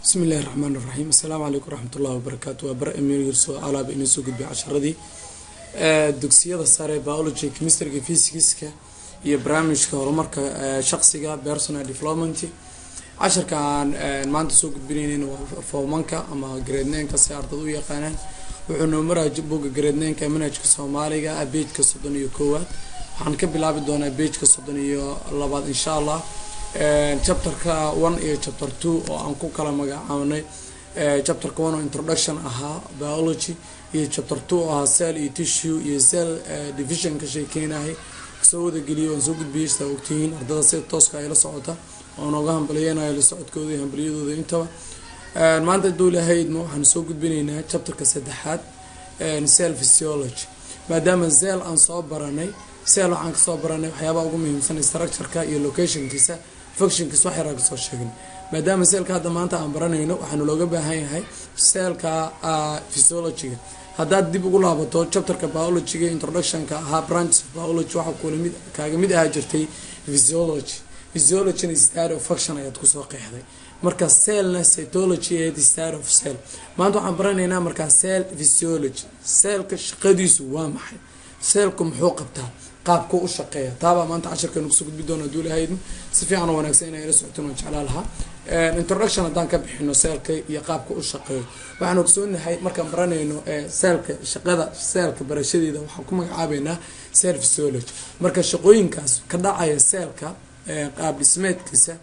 bismi illahi raxmaan iraxiim assalaamu calaykum waraxmat ullahi wabarakaatu waa bar emirso alaaba inoo soo gudbiya casharadii dugsiyada sare biology chemistryga physicska iyo barnaamijka horumarka shaqsiga personal development casharka aan maanta soo gudbinaynin waa foomanka ama gradneenka si ardada u yaqaanaan wuxuu noo maraya boga gradneenka manhajka soomaaliga beejka soddon iyo koowaad waxaan ka bilaabi doonaa beejka soddon iyo labaad insha allah chapterka one iyo chapter two oo aan ku kala magacaabnay chapterka one oo introduction ahaa biology iyo chapter two oo ahaa cell iyo tissue iyo cell division ka sheekeynahay soo wadageliya waan soo gudbiyay sidaa ogtihiin ardada sida tooska ay la socota oo nooga hambaliyeynayo la socodkooda iyo hambaliyadooda intaba maanta haduu lahaydma waxaan soo gudbinaynaa chapterka saddexaad cell physiology maadaama cell aan soo baranay cell waxaan kasoo baranay waxyaabaha ugu muhiimsan structureka iyo locationkiisa functionkiisa wax yaraa kasoo sheegin maadaama seelka hadda maanta aan baranayno waxaanu looga baahan yahay seelka physiologyga haddaad dib ugu laabato chapterka biologyga introductionka ahaa branch of biology waxaa kulamid kaaga mid ahaa jirtay physiology physiologyna start of function ayaad kusoo qeexday marka cellna cytology ahayd start of cell maanta waxaan baranaynaa markaa cell physiology cellka shaqadiisu waa maxay seelku muxuu qabtaa qaabku u shaqeeya taabaa maanta casharkeenu kusoo gudbi doona haduu lahaydn si fiican oo wanaagsan inay la socotin waan jeclaa lahaa introduction haddaan ka bixino seelka iyo qaabka u shaqeeyo waxaan ogsoonahay markaan baranayno seelka shaqada seelka barashadeeda waxaan ku magacaabeynaa cell physiology marka shaqooyinkaas ka dhacaya seelka qaab dhismeedkiisa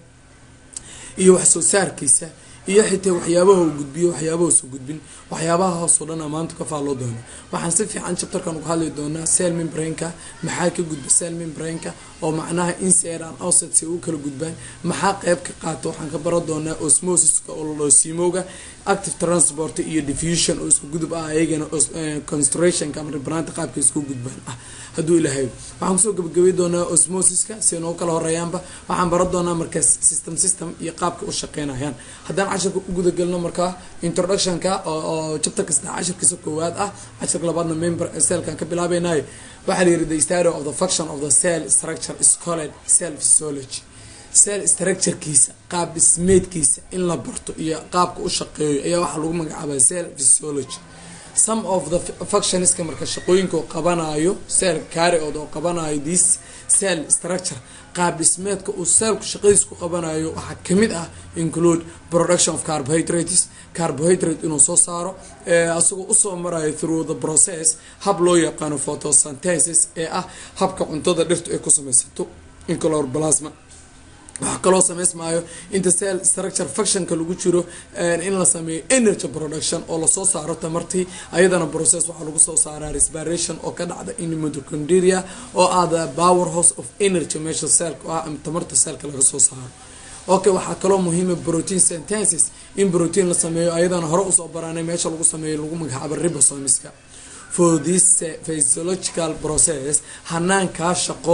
iyo wax soo saarkiisa iyo xitaa waxyaabaha uu gudbiyo waxyaabahaasuu gudbin waxyaabahaasoo dhan a maanta ka faalloo doona waxaan si fiican chapterkan uga hadli doonaa cell membranka maxaa ka gudba cell membranka oo macnaha inside and outside si u kala gudbaan maxaa qeyb ka qaata waxaan ka baran doonaa osmosiska oo laloosimowga active transport iyo diffusion oo isku gudub ah ayagana constrationka ama ribnaanta qaabka isku gudbaan ah hadduu ilahay waxaan kusoo gabagabay doonaa osmosiska si noo kala horeeyaanba waxaan baran doonaa markaa system system iyo qaabka u shaqeynayaan haddaan casharka u gudagelno markaa introductionka oo chapterka saddex cashirkiisa koowaad ah cashirka labaadna member cellkan ka bilaabeynaayo waxaa la yiri the story of the function of the cell structure is called cell physiology cell structurekiisa qaab dhismeedkiisa in la barto iyo qaabka u shaqeeyo ayaa waxaa lagu magacaabaa cell physiology some of the functionska marka shaqooyinka oo qabanayo cell carryood oo qabanayo this cell structure qaab dhismeedka uu seelku shaqadiis ku qabanayo waxaa kamid ah include production of carbohydrates carbohydrate inuu soo saaro asagoo usoo marayo through the process hab loo yaqaano photosynthesis ee ah habka cuntada dhirtu ay ku samaysato incloroplasma waxaa kaloo sameysmaayo inta cell structure functionka lagu jiro in la sameeyo energy production oo lasoo saaro tamartii ayadana process waxaa lagu soo saaraa respiration oo ka dhacda in mitochondria oo ah the power house of energy meesha cellka ah ama tamarta cellka laga soo saaro okay waxaa kaloo muhiima protein synthesis in protein la sameeyo ayadana hore usoo baranay meesha lagu sameeyo lagu magacaabo ribosomiska for this physiological process hanaankaa shaqo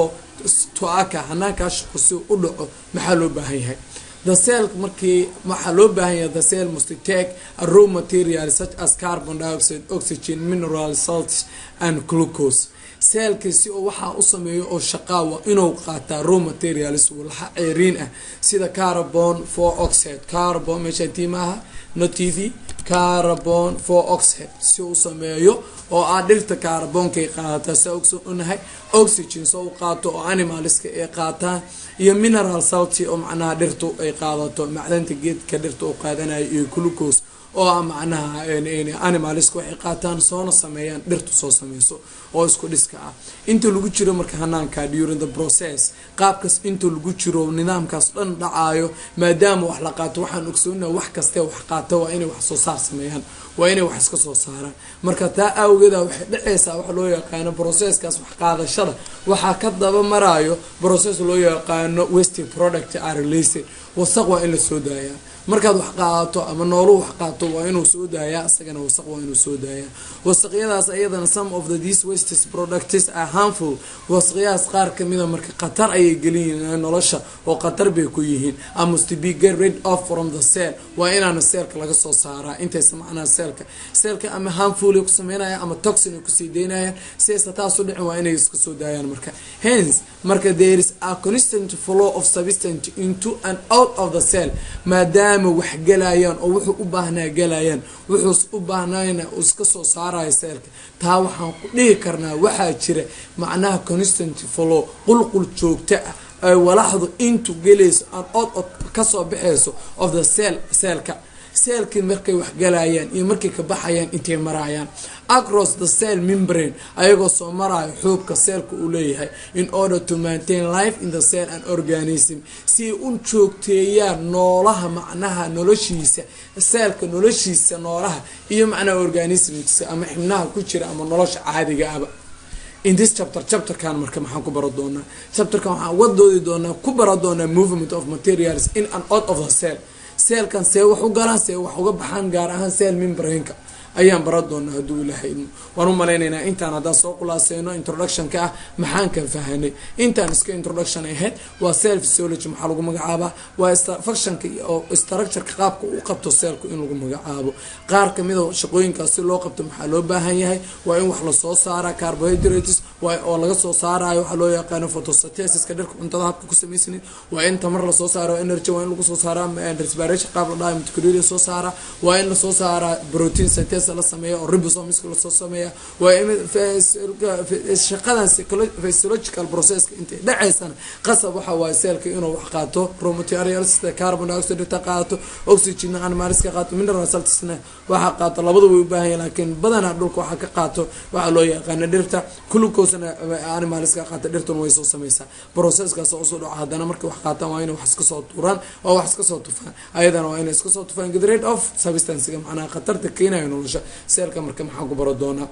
toaka hanaankaa shaqo si u dhaco maxaa loo baahan yahay the cell markii waxaa loo baahan yahay the cell must take a raw material such as carbon dioxide oxygen mineral salts and glucose seelka si oo waxaa u sameeyo oo shaqaawa inuu qaataa raw materials walxa ceeriin ah sida carbon for oxide carbon meesha tii maaha no t v carbon for oxide si uu sameeyo oo ah dhirta carboonkay qaadataa saa ogsonahay oxygen soo u qaato oo animalska ay qaataan iyo mineral salty oo macnaha dhirtu ay qaadato macdanta geedka dhirta uu qaadanayo iyo glucose oo ah macnaha animalska waxay qaataan soona sameeyaan dhirtu soo sameyso oo isku dhiska ah inta lagu jiro marka hanaanka during the process qaabkaas inta lagu jiro nidaamkaas dhan dhacaayo maadaama wax la qaato waxaan ogsoonaa wax kastee wax qaata waa inay wax soo saar sameeyaan waa inay wax iska soo saaraan marka taa awgeeda waxay dhaceysaa waxa loo yaqaano processkaas wax qaadashada waxaa ka daba marayo process loo yaqaano wasting product are released wasaq waa in la soo daayaa markaad wax qaadato ama noolu wax qaato waa inuu soo daayaa isagana wasaq waa inuu soo daayaa wasaqyadaas ayadana some of the these wastes products are harmful wasaqyadaas qaar kamida marka khatar ayay geliyiin nolosha oo khatar bay ku yihiin I must be get rid of from the cell waa inaana seelka laga soo saaraa intaysa macnaha seelka seelka ama harmful ay ku sameynayaan ama toxin ay kusii deynayaan siaysa taas u dhicin waa inay iska soo daayaan marka hence marka there is a constant flow of substance into and out of the cell maadaama wax galayaan oo wuxuu u baahnaa galayaan wuxuus u baahnayna iska soo saarayo seelka taa waxaan ku dhihi karnaa waxaa jira macnaha constant flow qulqul joogto ah ay walaxdu intu gelayso aan od od kasoo baxayso of the cell seelka seelkii markay wax galayaan iyo markay ka baxayaan intay marayaan across the cell membrane ayagoo soo marayo xuubka seelka uu leeyahay in order to maintain life in the cell and organism si ay u joogteeyaan noolaha macnaha noloshiisa seelka noloshiisa noolaha iyo macnaha organismkiisa ama xibnaha ku jira ama nolosha caadiga aba in this chapter chapterkan marka maxaan ku bara doonaa chapterkan waxaan uga doodi doonaa ku bara doonaa movement of materials in and out of the cell seelkan see wax u galaan see wax uga baxaan gaar ahaan seel membrainka ayaan bara doonaa hadduu ilaahay idmo waan u malaynaynaa intaan haddaan soo khulaaseyno introductionka ah maxaan kan fahanay intaan iska introduction ahayd waa cell physiology maxaa lagu magacaabaa waa functionka oo structureka qaabka uu qabto seelku in lagu magacaabo qaar kamida shaqooyinkaas si loo qabto maxaa loo baahan yahay waa in wax lasoo saara carbohydrates oo laga soo saarayo waxaa loo yaqaano photosynthesiska dharka cuntada habka ku samaysanin waa in tamar lasoo saaro energy waa in lagu soo saara respiration qaab la dhahayo mitochondria soo saara waa in lasoo saara protein synthesis la sameeya oo ribosomiska lasoo sameeya waa in shaqadan physiological processka intay dhacaysana qasab waxa waaye seelka inuu wax qaato raw materials sida carbon dioxide dhirta qaato oxygen animaliska qaato mineral saltsna waxa qaato labada way u baahan yahay laakiin badanaa dhulka waxaa ka qaato waxaa loo yaqaana dhirta glucosena animaliska qaata dhirtuna way soo sameysaa processkaas oo usoo dhaco haddana markay wax qaataan waa inay wax iska soo tuuraan oo wax iska soo tufaan ayadana waa inay iska soo tufaan get rate of substancega macnaha khatarta keenayo nolosha seelka marka maxaan ku baro doonaa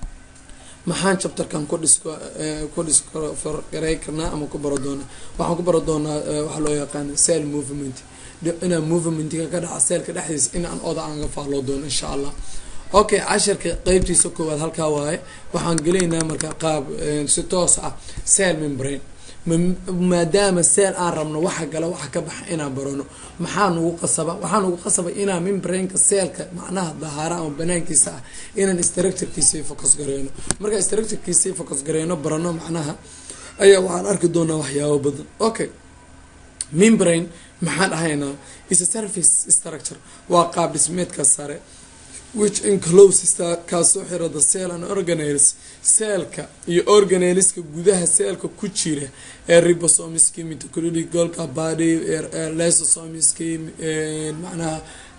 maxaan chapterkan ku dhis ku disgaray karnaa ama ku baro doonaa waxaan ku baro doonaa waxaa loo yaqaana cell movement inaan movementga ka dhaca seelka dhexdiisa inaan oda aan ga faalloo doono insha allah okay casharka qeybtiisa koowaad halkaa waaye waxaan gelaynaa marka qaab si toos ah cell membrane maadaama seel aan rabno waxa gala waxa ka baxa inaan barano maxaa nugu qasaba waxaa nugu qasaba inaan membrainka seelka macnaha dahaara ama banaankiisa ah inaan structurekiisii focus gareyno markaa structurekiisii focus gareyno barano macnaha ayaa waxaan arki doonaa waxyaabo badan okay membrane maxaan dhahaynaa is a surface structure waa qaab dhismeedka sare which encloses kaasoo xira the cell and organelles seelka iyo organelska gudaha seelka ku jira ee ribosomiski mitochondrial golka body lysosomiski macnaha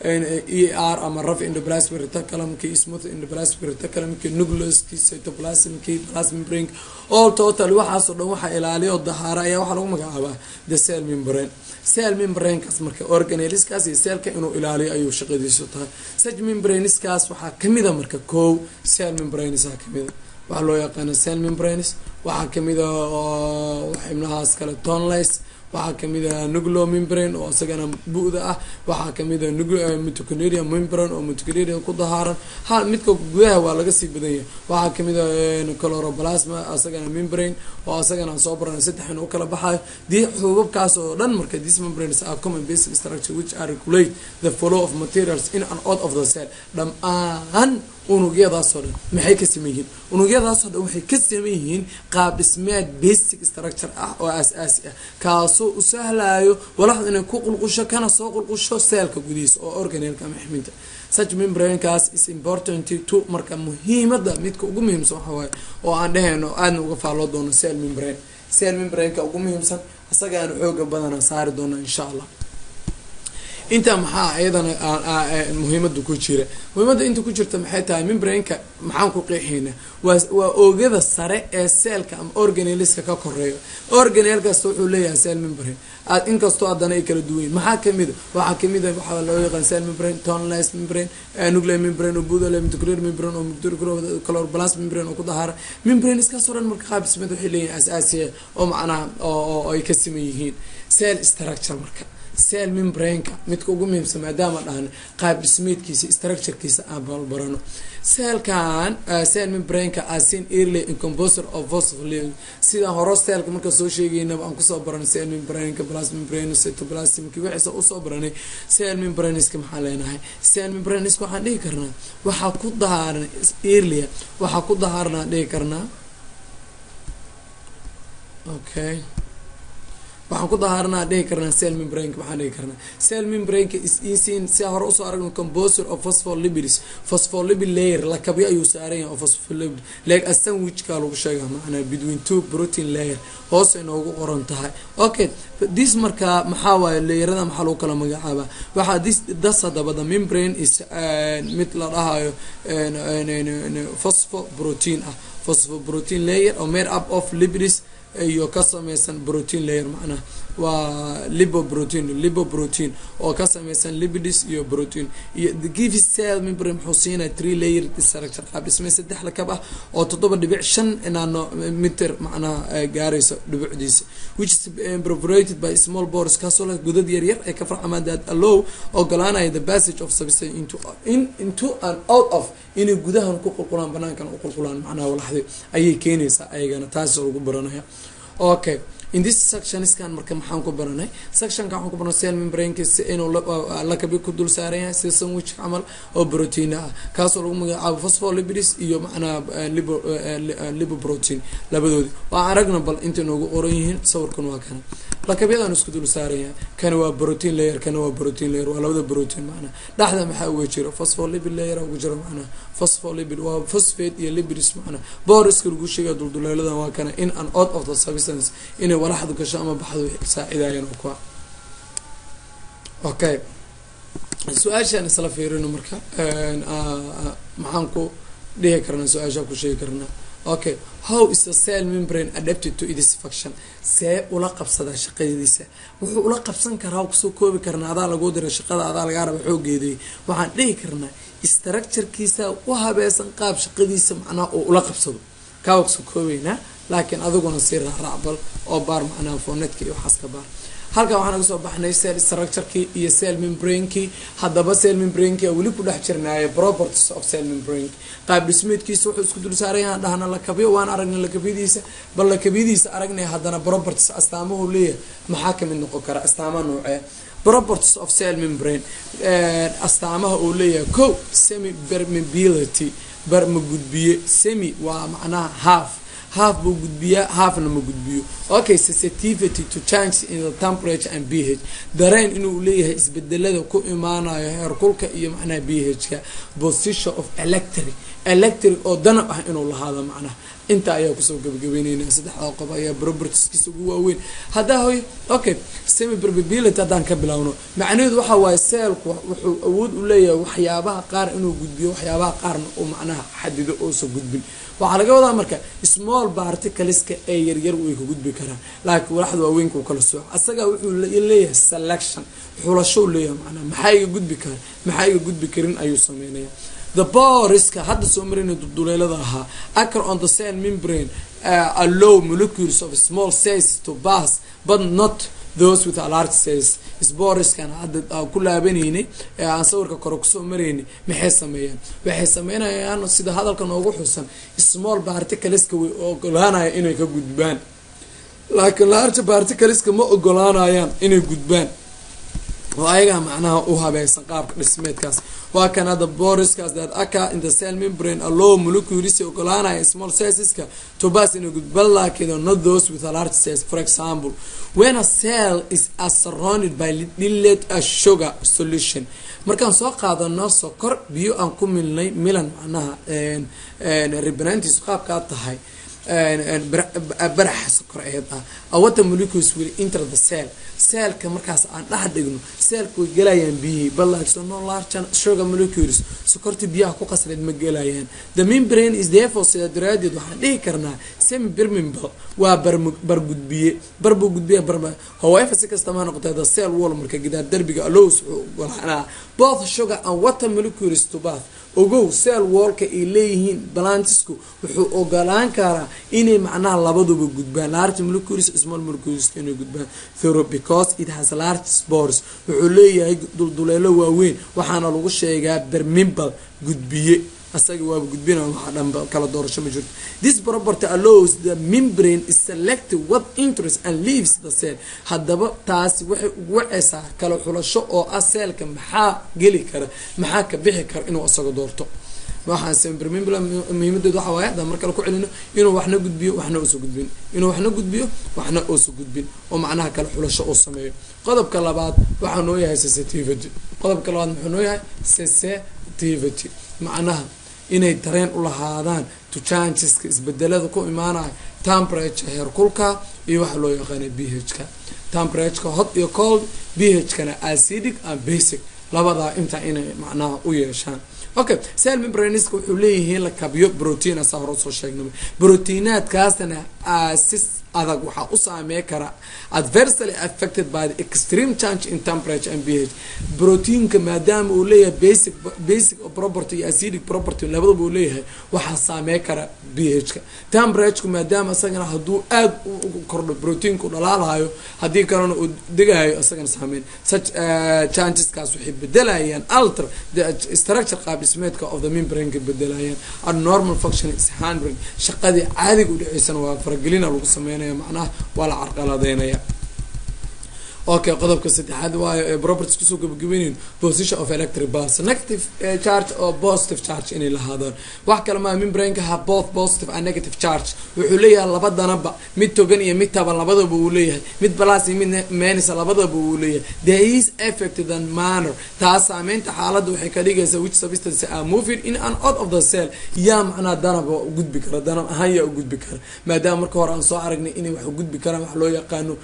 e r ama raf endoplasmic reticulumki smooth endoplasmic reticulumki nucleuski cytoplasmki plasmin brain all total waxaasoo dhan waxaa ilaaliyo dahaara ayaa waxaa lagu magacaabaa the cell membrane cell membrainekaas marka organeliskaas iyo seelka inuu ilaaliyo ayuu shaqadiisu tahay such membraneskaas waxaa kamida marka kow cell membranes kamida waxaa loo yaqaana cell membranes waxaa kamida xibnahaas kale tonlis waxaa kamid a nuclo membrane oo isagana bu-da ah waxaa kamid a mitochondria membrane oo mitochondria ku dahaaran hal midka gudaha waa laga sii badan yahay waxaa kamid a coloroplasma isagana membrane oo isagana aan soo baran saddex in u kala baxayo dii xuubabkaas oo dhan marka these membranes are common basic structure which are regulate the flow of materials in and out of the cell dhammaan unugyadaasoo dhan maxay ka sameyn yihiin unugyadaasoo dhan waxay ka sameyn yihiin qaab dhismeed basic structure ah oo aas-aasi ah kaasoo u sahlayo walaxdu inay ku qulqusho kana soo qulqusho seelka gudihiisa oo organelka ama xibinta such membranekaas is important to marka muhiimada midka ugu muhiimsan waxa waaye oo aan dhehayno aadna uga faalloo doono cell membrane cell membraneka ugu muhiimsan isagaana xooga badana saari doona insha allah intaa maxaa iyadana muhiimada ku jira muhiimada inta ku jirta maxay tahay membraneka maxaan ku qeexaynaa waa waa oogada sare ee seelka ama organeliska ka koreeyo organel kasta wuxuu leeyahay cell membrane aad inkastoo haddana ay kala duwan yihin maxaa kamida waxaa kamid a waxaa loo yaqaan cell membrane tonlis membrane nuclear membrane oo budole mitochondrial membrane oo chloroplast membrane oo ku dahaara membrane iskaasoo dhan marka qaab dhismeed waxay leeyihin asaasiya oo macnaha oo ay ka siman yihiin cell structure marka cell membraneka midka ugu muhiimsan maadaama dhahna qaab dhismeedkiisa structurekiisa aan balbarano seelkan cell membraneka asin early in composer of phospholic sida horo seelka marka soo sheegaynaba aan kusoo baranay cell membraneka plasma membrane cytoplasmki wixiisa usoo baranay cell membraneska maxaa leenahay cell membraneska waxaan dhihi karnaa waxaa ku dahaaran earlia waxaa ku dahaarnaa dhihi karnaa okay waxaan ku dahaaranaa dhihi karnaa cell membranka maxaan dhihi karnaa cell membranka is easing si hore usoo aragno composer of phospholipids phospholipid layer lakabyo ayuu saaran yahay oo phospholipid like a sandwichka lagu sheegaa macnaa between two protein layer hoos inoogu qoran tahay okay this markaa maxaa waaye layerada maxaa lagu kala magacaabaa waxaa this das hadaba the membrane is mid la dhahayo phosphoprotein ah phosphoprotein layer oo made up of lipids iyo ka sameysan protein layer macnaha waa lipoprotein lipoprotein oo ka sameysan lipids iyo protein iyo the give cell membrane muxuu siinaya three layer structure qaab dhismay saddex lakab ah oo toddoba dhibic shan nano meter macnaha gaarayso dhibucdiisa which is perforated by small pores kaasoo leh godad yar yar ee ka farcamaan that allow ogolaanaya the passage of substance into in into and out of inay gudahan ku qulqulaan banaankan u qulqulaan macnaha walaxdi ayay keenaysaa ayagana taas lagu baranaya okay in this sectioniskan marka maxaan ku baranay sectionka waxaan ku baranay cell membraneka si inuu lakabi ku dul saaran yahay sida sandwich camal oo protein ah kaasoo lagu magacaabo phospholipids iyo macnaha libo lipoprotein labadoodi waa aragna bal intay noogu qoran yihiin sawirkan waa kana lakabyadaan isku dul saaran yahay kana waa protein layer kana waa protein layer waa labada protein macnaha dhexda maxaa uga jiro phospholipid layer uga jiro macnaha phospholipid waa phosphate iyo lipids macnaha boriska lagu sheegaya dulduleeladan waa kana in and out of the substance inay walaxdu gasho ama baxdu saacidaayaan oo kuwa okay su-aashaan isla fiirino marka maxaan ku dhihi karnaa su-aashaa ku sheegi karnaa okay how is the cell membrane adapted to its function see ula qabsadaa shaqadiisa wuxuu ula qabsan karaa kusoo koobi karnaa adaa laguu dira shaqada adaa lagaa raba xoogeeday waxaan dhihi karnaa structurekiisa u habeesan qaab shaqadiisa macnaha oo ula qabsado kaa kusoo koobeynaa laakiin adiguna sii raacraacbal oo baar macnaha fonetka iyo waxaas ka baar halkan waxaan naga soo baxnay cell structurekii iyo cell membranekii haddaba cell membraneki weli ku dhex jirnaaye properties of cell membrane qaab dhismeedkiisa wuxuu isku dul saaran yahaan dhahna lakabyo waan aragnay lakabyadiisa bal lakabyadiisa aragnay haddana properties astaamahu leeyahay maxaa kamid noqon kara astaama noocee properties of cell membrane astaamaha uu leeyahay ko semi permeability barma gudbiye semi waa macnaha half half buu gudbiyaa halfna ma gudbiyo okay sensitivity to change in the temperature and b h dareen inuu leeyahay isbedelada ku imaanayo heerkulka iyo macnaha b h-ka position of electric electric oo danab ah inuu lahaado macnaha inta ayaa kusoo gabagabeyneyna saddexda qof ayaa propertieskiisa ugu waaweyn haddaa hoy okay semi probability haddaan ka bilowno macnaheedu waxa waaye seelku wuxuu awood u leeyahay waxyaabaha qaar inuu gudbiyo waxyaabaha qaarna uu macnaha xadido oosa gudbin waxaa laga wadaa marka small particleska ee yaryar way ka gudbi karaan laakiin walaxda waaweynka uu kala sooco asagaa wuxuu leeyahay selection xulashow leeyahay macnaha maxaa iga gudbi kara maxaa iga gudbi karin ayuu sameynaya the boriska hadda soo marayna dulduleelada ahaa acr on the cell membrane uh, allow molecules of small cells to pass but not those with a large cells sboriskan hadda ku laabanaynay ee aan sawirka kore kusoo maraynay maxay sameeyaan waxay sameynayaan sida hadalka noogu xusan small particleska way ogolaanaya inay ka gudbaan laakiin large particleska ma ogolaanayaan inay gudbaan oo ayagaa macnaha u habeeysan qaabka dhismeedkaas waa kan hadda boriskaas that aka in the cell membrane allow molecules ogolaanaya small cellska to pass inay gudban laakiin not those with a large cells for example when a cell is surrounded by dilate a sugar solution markaan soo qaadano sokor biyo aan ku milnay milan macnaha rebenantis qaabkaa tahay baraxa sokoreed ah awata molecules will enter the cell seelka markaas aan dhex dhigno seelka way gelayaan biyihii balso no large sugar molecules sokortii biyaha ku qasreed ma gelayaan the membrane is therefore sida daraadeed waxaan dhihi karnaa semi permeable waa bargudbiye barbuu gudbiya barba however si kastama noqotee the cell wall marka gidaar derbiga allows wuxuu ogolaanaa both sugar and water molecules to bath ogow cell wallka ay leeyihiin balantisku wuxuu ogolaan karaa inay macnaha labaduba gudbaan large molecules small molecules inay gudbaan through because it has large spores wuxuu leeyahay dulduleelo waaweyn waxaana lagu sheegaa bermimbal gudbiye asaga waaba gudbina waxa dhanba kala doorasho ma jirto this property allows the membrane is selected what interest and leaves the cell haddaba taasi waxay ugu waceysaa kala xulasho oo ah seelka maxaa geli kara maxaa ka bixi kara inuu isaga doorto waxaan sempermembran muhiimadeed waxa waaye haddaan mar kale ku celino inuu waxna gudbiyo waxna uusa gudbin inuu waxna gudbiyo waxna uusa gudbin oo macnaha kale xulasho uu sameeyo qodobka labaad waxaa noo yahay sensitivity qodobka labaad muxuu noo yahay sensitivity macnaha inay dareen u lahaadaan to changeska isbedelada ku imaanaya temperature heerkulka iyo waxa loo yaqaana b h ka temperatureka hot iyo cold b h kana acidic and basic labadaa intaa inay macnaha u yeeshaan okay cell membraniska wuxuu leeyihiin la kabiyo protein asaa hore usoo sheegnay proteinaadkaasna asis adag waxaa u saamey kara adversely affected by the extreme change in temperature and ph proteinka maadaama uu leeyahay basic basic property iyo acidic property labadaba uu leeyahay waxaa saamey kara b h ka temperatureka maadaama isagana hadduu aada u kordho proteinka u dhalaalayo haddii kalena uu degayo isagana saameyn such changeskaas waxay bedelayaan alter the structure qaab dhismeedka of the membraneka bedelayaan abnormal function is handling shaqadii caadiga u dhaceysana waa faragelina lagu sameynaya macnaha waa la carqaladeynaya okay qodobka saddexaad waayo ee properties kusoo gabagabeynayno position of electric pulse negative charge oo positive charge inay lahaadaan wax kale maa membraneka ha both positive and negative charge wuxuu leeyahay labadanaba mid togan iyo mid taban labadaba uu leeyahay mid balas iyo mid menisa labadaba uu leeyahay there is affected and manner taas saameynta xaaladda waxay ka dhigaysaa which substance are moving in and out of the cell yaa macnaha danaba u gudbi kara danab ahaan yaa u gudbi kara maadaama marka hore aan soo aragnay inay wax u gudbi karaan wax loo yaqaano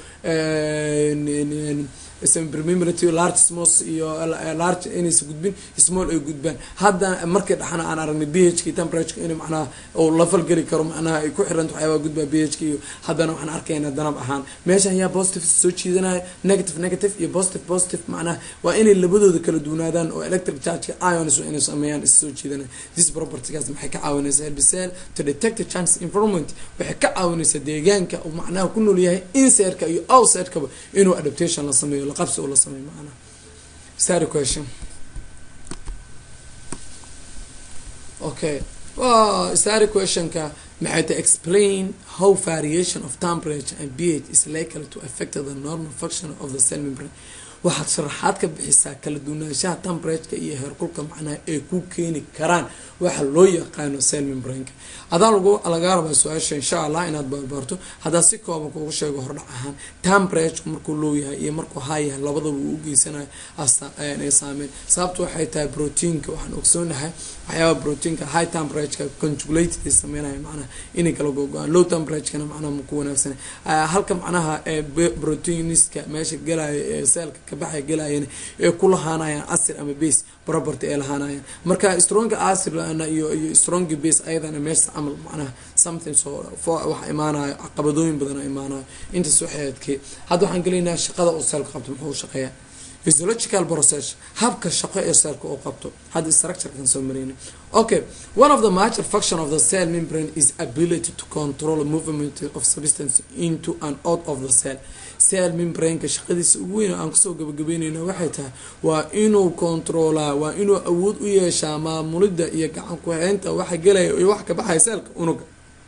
sempermimrity large smos iyo large inaysa gudbin small ay gudbaan hadda markii dhaxana aan aragnay b h k temperatureka in macnaha uu la falgeli karo macnaha ay ku xiranta waxyaabaa gudbaa b h k iyo haddana waxaan arkaynaa danab ahaan meeshan yaa positive soo jiidanaya negative negative iyo positive positive macnaha waa inay labadooda kala duwanaadaan oo electric chargeka ions inay sameeyaan is soo jiidanaya this propertygaas maxay ka caawinaysaa herbicell to detect the chance environment waxay ka caawinaysaa deegaanka uu macnaha ku nool yahay insertka iyo outsertkaba inuu adaptation la sameeyo laqabsi oo la sameeyo macnaha start question okay well start questionka maxay ta explain how variation of temperature and pH is likely to affect the normal function of the cell membrane waxaad sharaxaad ka bixisaa kala duwanaanshaha temperatureka iyo heerkulka macnaha ay ku keeni karaan waxa loo yaqaano cell membraneka adaa lagu lagaa rabaa su-aasha insha allah inaad barbaarto haddaa si kooban kugu sheego hordhac ahaan temperatureka markuu low yahay iyo markuu high yahay labadaba uu ugeysanayo ay saameyn sababta waxay tahay proteinka waxaan ogsoonahay waxyaaba proteinka high temperatureka conjugulated ay sameynaya macnaha inay kala gogo-aan low temperaturekana macnaha maku wanaagsanay halka macnaha proteiniska meesha galaya ee seelka kabaxay galayana ee ku lahaanayaan acid ama base property ay lahaanayaan marka stronga acid iyo iyo stronga base ayadana meesha camal macnaha something so wax imaanayo caqabadooyin badan imaanayo intaas waxay adkee hadda waxaan gelaynaa shaqada oo seelka qabto muxuu shaqeeyaa physiological process habka shaqo ee seelka oo qabto hadda structurekan soo mareyna okay one of the major function of the cell membrane is ability to control movement of substance into and out of the cell cell membraneka shaqadiisa ugu weyn aan kusoo gabagabeyneyna waxay tahay waa inuu controlaa waa inuu awood u yeeshaa maamulida iyo gacan ku-haynta waxa gelaya iyo wax ka baxaya seelka unuga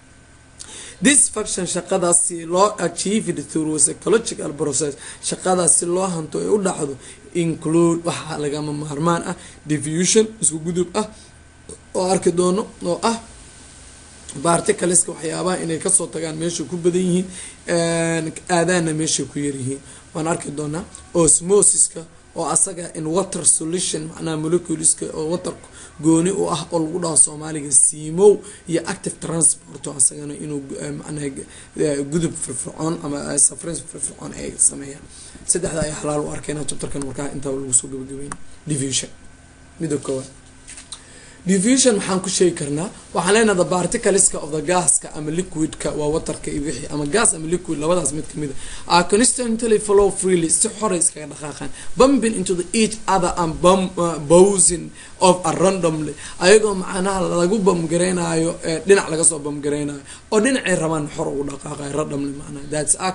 this function shaqadaas si loo achieved through psychological process shaqadaas si loo hanto ay u dhacdo include waxaa lagama maarmaan ah diffusion isku gudub ah oo arki doono oo ah barticaleska waxyaabaha inay kasoo tagaan meeshay ku badan yihiin aadaana meeshay ku yaryihiin waan arki doonaa osmosiska oo asaga in water solution macnaha moleculeska oo water gooni u ah oo lagu dhaho soomaaliga siimow iyo active transport oo asagana inuu macnaha gudub firfircoon ama safrin firfircoon ay sameeyaan saddexda ay xalaal u arkeyna chapterkan markaa intaa lagu soo gabagabeyn division midda koowaad diffusion maxaan ku sheegi karnaa waxaan leenaha the particleska of the gaska ama liquidka waa waterka iyo wixii ama gas ama liquid labadaas mid kamid a are constantly flow freely si xoray iskaga dhaqaaqaan bumping into the each other and bum, uh, bowsing of a randomly ayagoo macnaha lagu bamgareynayo dhinac laga soo bamgareynayo oo dhinacay rabaan xor ugu dhaqaaqayo randomly macnaha that's aka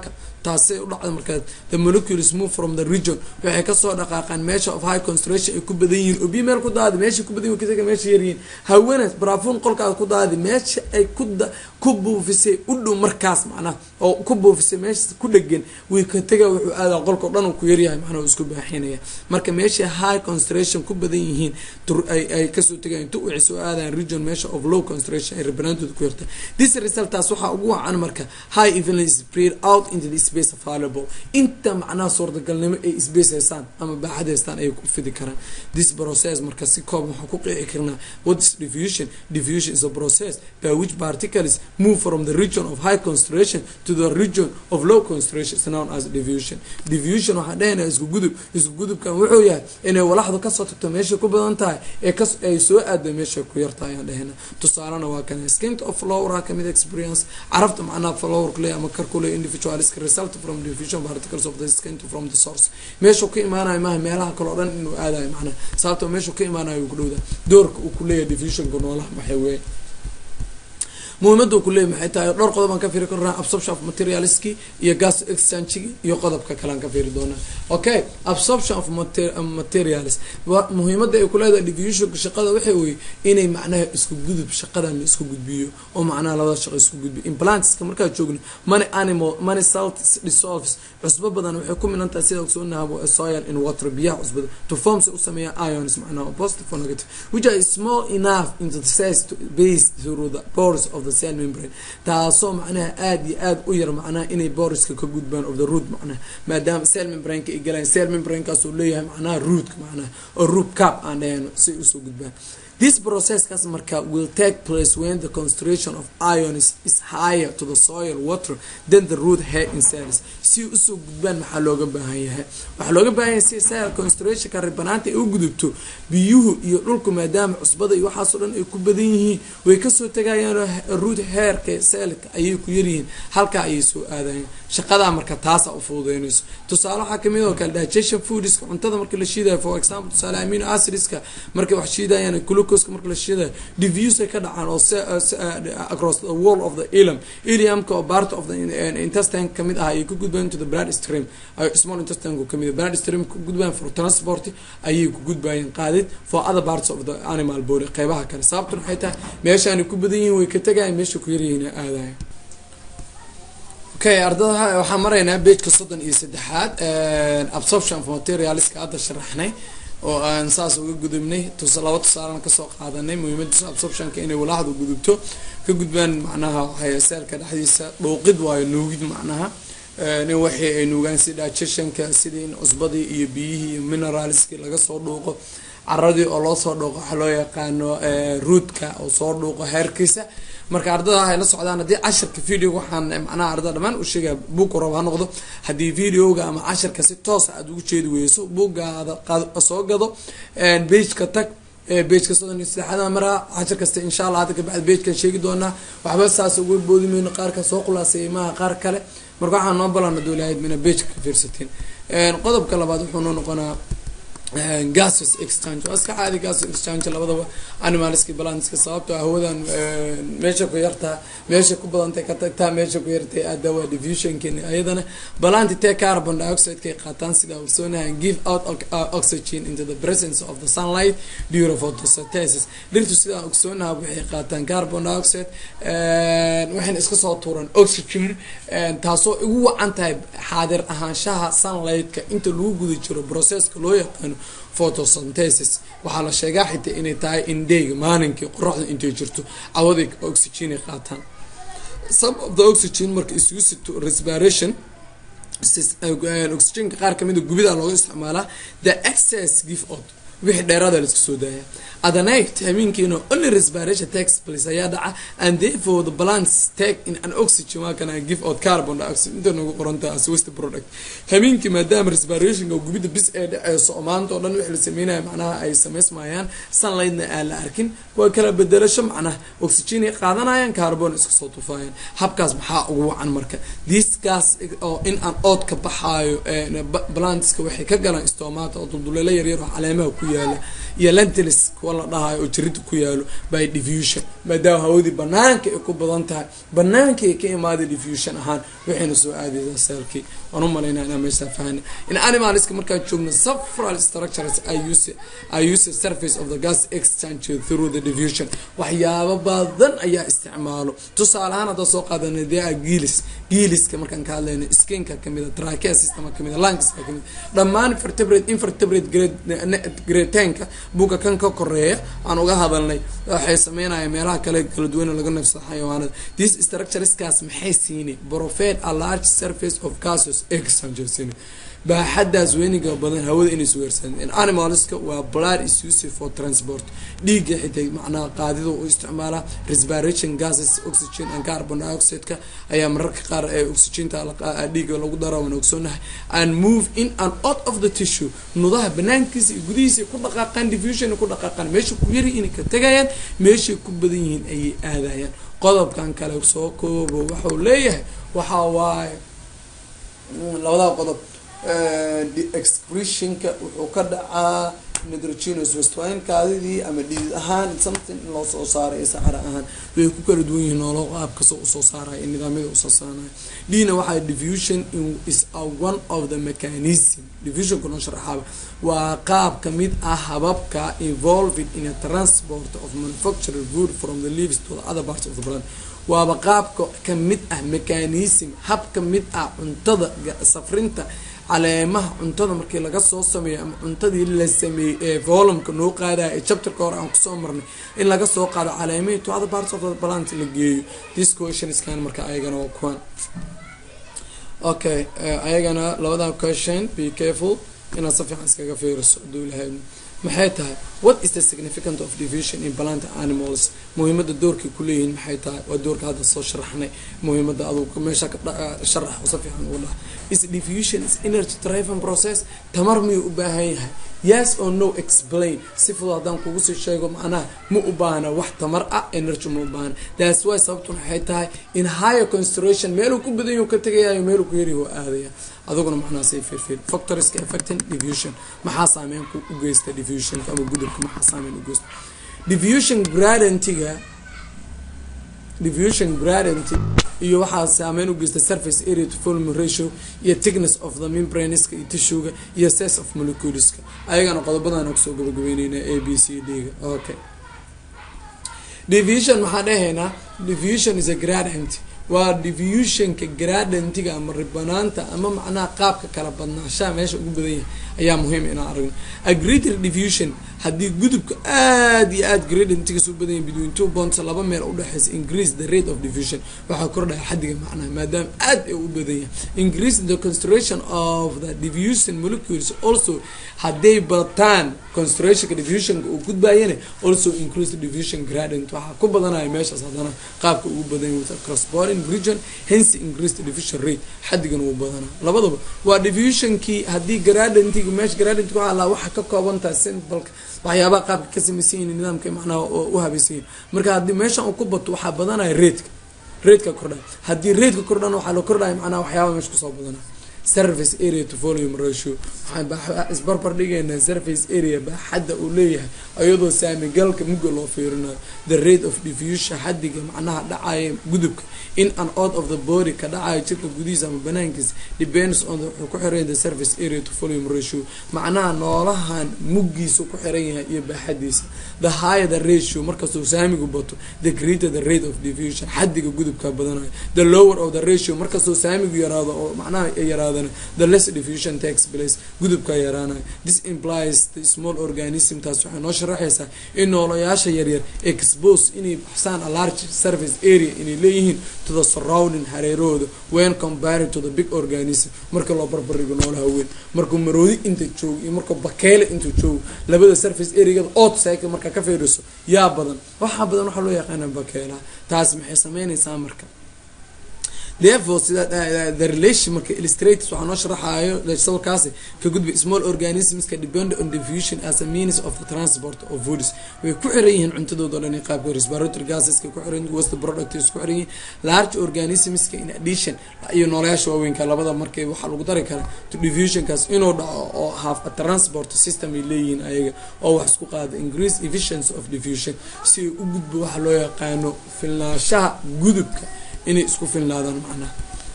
taasay u dhacda markaa the molecules move from the region waxay kasoo dhaqaaqaan meesha of high concentration ay ku badan yihiin oo biyo meel ku daadi meesha ku badan yihin meesha yaryihiin hawenas brafun qolkaad ku daadi meesha ay ku ku buufisay u dhow markaas macnaha oo ku buufisay meesha ku dhegan way ka tega wuxuu aadaa qolka o dhan ku yaryahay macnaha isku baaxinaya marka meesha high concentration ku badan yihiin ay kasoo tegayan tu waxay soo aadaan region meesha of low concentration ay rabanaantooda ku yarta this resultaas waxaa ugu wacan marka high evenly spread out into the space available inta macnaha suurtagalnimo ay space haystaan ama baaxad haystaan ayay ku fidi karaan this process marka si koob waxaan ku qeexi karnaa what is diffusion diffusion is a process by which particles move from the region of high concentration to the region of low concentration is known as diffusion diffusion waxaan dhehaynaa isku gudub isku gudubkan wuxuu yahay inay walaxdu kasoo tagto meesha ku badan tahay ee kas ay soo aado meesha ku yartahay ayaan dhehayna tusaalena waa kan skint of flower kamid experience carafta macnaha flower kule ama karkule individualiska result from diffusion particles of the skint from the source meeshuu ka imaanayo maaha meelaha kale o dhan inuu aadayo macnaha sababtoo meeshuu ka imaanayo uu ku dhowda doorka uu kuleeyahay diffusionka noolaha maxay weeye muhiimada ku leey maxay tahay dhowr qodob aan ka fiiri karnaa absorption of materialski iyo gas exchange iyo qodobka kale aan ka fiiri doonaa okay absorption of materials muhiimada ay kuleedahay diffusionka shaqada waxay weye inay macnaha isku gudub shaqadan la isku gudbiyo oo macnaha labada shaqo isku gudbiyo implantska markaa joogno money animal money salt dissolves cusbo badan waxay ku milan tahay sida ogsoonaha soil in water biyaha cusbada to form si u sameeya ions macnaha positive or negative which are small enough into the cells to base through the pores of the cell membrane taasoo macnaha aada iyo aada u yar macnaha inay boriska ka gudbaan of the root macnaha maadaama cell membraneka ay galaan cell membranekaas uu leeyahay macnaha rootka macnaha oo root cap aan dhahayno si usoo gudbaan this processkaas marka will take place when the concentration of ion is, is higher to the soil water than the root hair in cells si usoo gudbaan maxaa looga baahan yahay waxaa looga baahan yahay si cell concentrationka ribanaanta ay u gudubto biyuhu iyo dhulku maadaama cusbada iyo waxaasoo dhan ay ku badan yihiin way kasoo tegayaan root hairka cellka ayay ku yaryihiin halkaa ayay soo aadayaan shaqadaa marka taasa u fududeynayso tusaale waxaa kamid oo kale digestion foodska cuntada marka la shiidayo for example tusaale amino acidska markay wax shiidayaan glucoseka marka la shiidayo diffuse ay ka dhacaan oo across the wall of the ilam iliumka oo part of the intestine kamid ah ayay ku gudbayaan to the blood stream ay small intestine kamid blood stream ku gudbayaan for transport ayay ku gudbayaan qaadid for other parts of the animal body qeybaha kale sababtan waxay tahay meeshaani ku badan yihiin way ka tegayaan meesha ku yaryihiin aadaya okay ardada waxaan maraynaa bejka soddon iyo saddexaad absorption of materialska hadda sharaxnay oo aan saas uga gudubnay tus laba tusaalan kasoo qaadanay muhiimadiisa absorptionka inay walaaxdu gudubto ka gudbaan macnaha waxay seelka dhexdiisa dhuuqid waayo nuugid macnaha in waxii ay nuugaan si digestionka sidii in cusbadii iyo biyihii iyo mineralskii laga soo dhuuqo caradii oo loo soo dhuuqo waxaa loo yaqaano ruutka oo soo dhuuqo heerkiisa marka ardada ay la socdaan haddii cashirka video waxaan macnaha ardada dhamaan u sheegaya buugka rab ha noqdo haddii videoga ama cashirka si toosa aada ugu jeedi weyso buuggaada soo gado bageka tag bejka soddon iyo saddexaada maraa cashir kasta insha allah hadda kabacdi bejkan sheegi doonaa waxba saas uga boodi mayno qaarka soo khulaaseeyay maaha qaar kale marka waxaan noo balana doolahayd mina bejka ka fiirsateen qodobka labaad wuxuu noo noqonaa gases exchange waa iska caadi gases exchange labadaba animalski balanska sababtoo hawadan meesha ku yartaa meesha ku badantay ka tagtaa meesha ku yartay aada waa diffusionkeeni ayadana balanti tee carbon dioxide kay qaataan sida ogsoonahan give out oxygen into the presence of the sunlight during photosynthesis dhirtu sidaan ogsoonaha waxay qaataan carbon dioxide waxayna iska soo tuuraan oxygen taasoo ugu wacan tahay xaadir ahaanshaha sunlightka inta lagu guda jiro processka loo yaqaano photosynthesis waxaa la sheegaa xitaa inay tahay indheyga maalinkii qoraxda intay jirto cawaday oxygenay qaataan some of the oxygen marka is used to respiration oxygenka qaar kamida gubida looga isticmaalaa the excess give out wixii dheeraada la iska soo daaya adanite habeenkiina only respiration takes place ayaa dhaca and therefore the plants take in an oxygen waa kana give out carbon dioxide inta nagu qoranta as waste product habeenkii maadaama respirationka gubida bis ee dhaceyso oo maanta oo dhan wixii la sameynaya macnaha ay samaysmayaan sunlightna aan la arkin waa kala bedelasho macnaha oxygen ay qaadanayaan carbon iska soo tufaayaan habkaas maxaa ugu wacan marka this gas oo in aan ood ka baxaayo plantska waxay ka galaan stomata oo dulduleelo yaryar oo caleemaha ku yaala iyo lentils kuwa la dhahayo oo jirida ku yaalo by diffusion maadaama hawadii banaanka ay ku badan tahay banaanka ay ka imaaday diffusion ahaan waxayna soo aadaysaa seelkii waan u malaynaa inaa meeshaa fahana in animalska markaan joogno several structures I use, I use the surface of the gas exchange through the diffusion waxyaabo badan ayaa isticmaalo tusaale ahaan haddaa soo qaadanay dee a giilis giiliska markaan ka hadlayno skinka kamida trachea systema kamida lungska kamida dhammaan vertebrate invertebrate gretenka buga kan ka koreeya aan uga hadalnay waxay sameynaya meelaha kale kala duwan laga neefsado xayawaanada this structureskaas maxay siinay profet a large surface of gases exchange siinay baaxadaas weyniga badan hawada inay sugaarsan animalska waa blood is used for transport dhiigga xitaa macnaha qaadida u isticmaala respiration gases oxygen and carbon dioxide-ka ayaa mararka qaar ee oxygenta dhiigga lagu dara wana ogsoonahay and move in and out of the tissue nudaha banaankiisa iyo gudihiisa ku dhaqaaqaan diffusion ku dhaqaaqaan meesha ku yari inay ka tegayaan meeshay ku badan yihiin ayay aadayaan qodobkan kale soo koobo waxau leeyahay waxa waaye labada qodob excretionka wuxuu ka dhacaa nitrogenous waste waa in kaadidii ama dhiid ahaan something in loo soo saaray ee saxara ahaan way ku kala duwan yihiin noolo qaabkasoo usoo saaraya ee nidaamyada usoo saaraya dhina waxaa diffusion is a one of the mechanism diffusionka noo sharaxaaba waa qaab kamid ah hababka involved in a transport of manufactured food from the leaves to the other parts of the plant waaba qaabka kamid ah mechanism hab kamid ah cuntada safrinta caleemaha cuntada markii laga soo sameeyo ama cuntadii la sameeyey ee volumka noo qaadaya ee chapterka hore aan kusoo marnay in laga soo qaado caleemihii to other parts of the plant la geeyo this questionskan marka ayagana waa kuwan okay ayagana labada question be careful inaad si fiican iskaga fiiriso haduu ilahay maxay tahay what is the significant of diffusion in plant animals muhiimada doorkay kuleeyihiin maxay tahay waa doorka hadda soo sharaxnay muhiimada adugu meesha ka sharax si fiican ugu dhaha is diffusion is energy driven process tamar miyuu u baahan yahay yes or no explain si fudud haddaan kugu sii sheego macnaha ma u baahna wax tamar ah energy ma u baahna that's why sababtun waxay tahay in higher concentration meeluu ku badan yahu ka tegayayo meeluu ku yaryahu aadaya aduguna macnaha say firfir factorska affecting diffusion maxaa saameyn u geysta diffusionka ama gudubka maxaa saameyn u geysta diffusion gradientiga diffusion gradient iyo waxaa saameyn u geysta surface area to volume ratio iyo thickness of the membraneska iyo tissuega iyo size of moleculeska ayagana qodobadaan kusoo gabagabeyneyna a b c d ga okay diffusion maxaa dhahaynaa diffusion is a gradient waa diffusionka gradientiga ama ribanaanta ama macnaha qaabka kala badnaashaha meesha ugu badan yahay ayaa muhiim inaan aragno a greater diffusion haddii gudubka aad iyo aad gradientigas u badan yahay between two bonds laba meel udhexeysa increase the rate of diffusion waxaa kordhaya xadiga macnaha maadaama aad ay u badan yahay increase the concentration of the diffusion molecules also hadday bataan concentrationka diffusionka uu gudbayana also increase the diffusion gradient waxaa ku badanaya meeshaas haddana qaabka ugu badan yahay with crossboring region hence increase the diffusion rate xadigan wuu badanaa labadaba waa diffusionkii haddii gradientiga meesha gradientka waxaa laa waxa ka koobantaha simbalka waxyaabaha qaabka ka samaysan yihin nidaamka macnaha oo u habaysan yihin marka haddii meeshan uu ku bato waxaa badanaya raidka raidka kordhaya haddii raidka kordhana waxaa la kordhaya macnaha waxyaaba meesha kusoo badanaya surface area to volume ratio waxaan isbarbar dhigaynaa surface area baaxadda uu leeyahay iyadoo saamigalka mugga loo fiirinayo the rate of diffusion xadiga macnaha dhacaya gudubka in and out of the body ka dhacaya jirka gudihiisa ama banaankiisa depends on the wuxuu ku xiran the surface area to volume ratio macnaha noolahan muggiisa ku xiran yahay iyo baaxadiisa the higher the ratio markastuu saamigu bato the greater the rate of diffusion xadiga gudubka badanayo the lower of the ratio markastuu saamigu yaraado oo macnaha yaraado the less diffusion takes place gudubka yaraanayo this implies the small organism taas waxay noo sharaxaysaa in noolayaasha yaryar expose inay baxsaan a large surface area inay leeyihiin to the surrounding hareerahooda when compared to the big organism marka loo barbardhigo noolaha weyn markuu maroodi inta joogo iyo markuu bakeyle intuu joogo labada surface areagada outside markaa ka fiiriso yaa badan waxaa badan waxaa loo yaqaana bakeelaha taas maxay sameynaysaa marka therefore sida the relation marka illustrators waxaa noo sharaxayo sawirkaasi ka gudba small organismska depend on diffusion as a means of the transport of foods way ku xiran yihiin cuntadooda o dhan qaabka respiratory gaseska ku xiran waste products ku xiran yihiin large organismska in addition iyo nooleyaasha waaweynka labada markay waxaa lagu dari karaa to diffusionkaas inuu dhaco oo half a transport system ay leeyihiin ayaga oo wax isku qaada increase efficiency of diffusion si ay u gudbo waxa loo yaqaano filnaashaha gudubka inay isku filnaadaan macnaha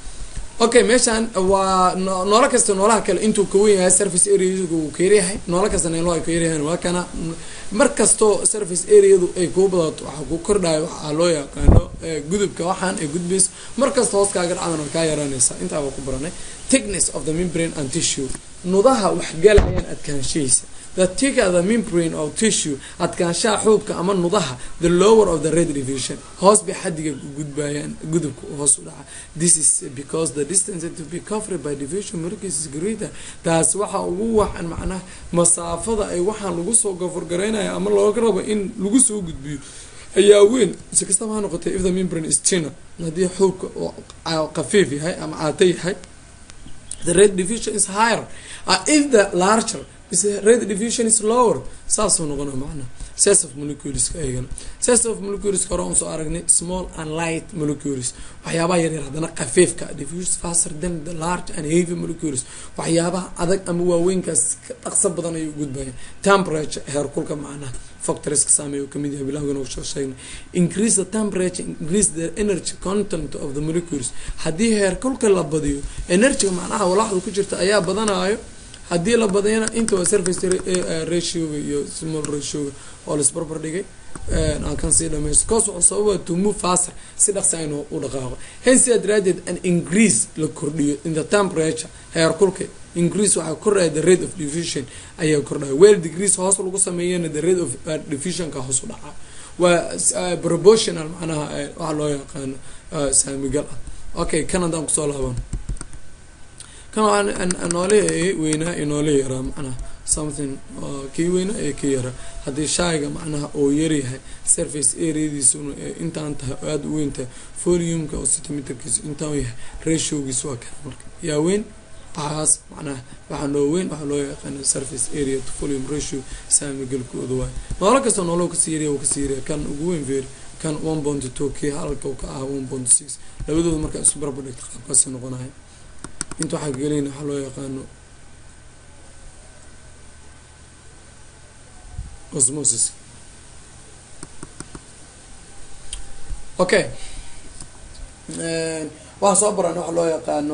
okay meeshaan waa noolo kasta noolaha kale intuu kawen yahay service areagu uu ka yaryahay noolo kasta neelo ay ka yaryahaan waa kana mar kastoo service areadu ay kuu badato waxaa ku kordhayo waxaa loo yaqaano gudubka waxaan ay gudbayso mar kasta hoos kaaga dhacadan way kaa yaraanaysaa intaaba ku baranay thickness of the membrane and tissue nudaha waxgalayaan adkaanshihiisa the thicker the membrane of tissue adkaanshaha xuubka ama nudaha the lower of the red division hoos bay xadiga gudbayaan gudubka hoos u dhaca this is because the distance to be covered by division molecules is greater taas waxa ugu wacan macnaha masaafada ay waxaan lagu soo gaforgaraynaya ama looga rabo in lagu soo gudbiyo ayaa weyn si kastaba ha noqotay if the membrane is thinner haddii xuubka qafiif yahay ama caata yahay the red division is higher uh, if the larger is red division is lower saasuu noqona macnaha sense of moleculeska ayagana sense of moleculeska hore aan soo aragnay small and light molecules waxyaabaha yaryar haddana khafiifka diffuse faster than the large and heavy molecules waxyaabaha adag ama waaweynkaas ka dhaqso badan ayay u gudbayaan temperature heerkulka macnaha factoreska saameeya oo kamid yahay bilawgan oo soo sheegnay increase the temperature increase the energy content of the molecules haddii heerkulka la badiyo energyga macnaha walaxda ku jirta ayaa badanayo haddii la badayana inta waa surface ratioga iyo small ratioga oo laisbarbar dhigay aan kan sii dhamaysto cause wuxuu sababa to move faster si dhaqsa inuu u dhaqaaqo hence sidaa daraadeed an increase la kordhiyo in the temperature heerkulka increase waxaa kordhaya the rate of diffusion ayaa kordhaya well degrees hoos lagu sameeyana the rate of diffusionka hoos u dhacaa waa proportional macnaha waxa loo yaqaano saamigal ah okay kan haddaan kusoo laabano kan noole weynaa iyo noole yaraa macnaha something kii weynaa ee kii yaraa haddii shaayga macnaha oo yaryahay surface areadiisuna intaan tahay oo aada u weyn tahay foliumka oo centimeterkiisu intaan yahay ratiogiis waa kana marka yaa weyn waxaas macnaha waxaa noo weyn waxaa loo yaqaana surface area to volume ratio saamigalkooda waay noolo kasta noolo kasii yarya kasii yarya kan ugu weyn feeri kan one point two kii halka ka ah one point six labadooda markaa isku barbar dhigta qaabkaasi noqonaya inta waxaa gelin waxaa loo yaqaano osmosis okay waxaan soo baranay waxaa loo yaqaano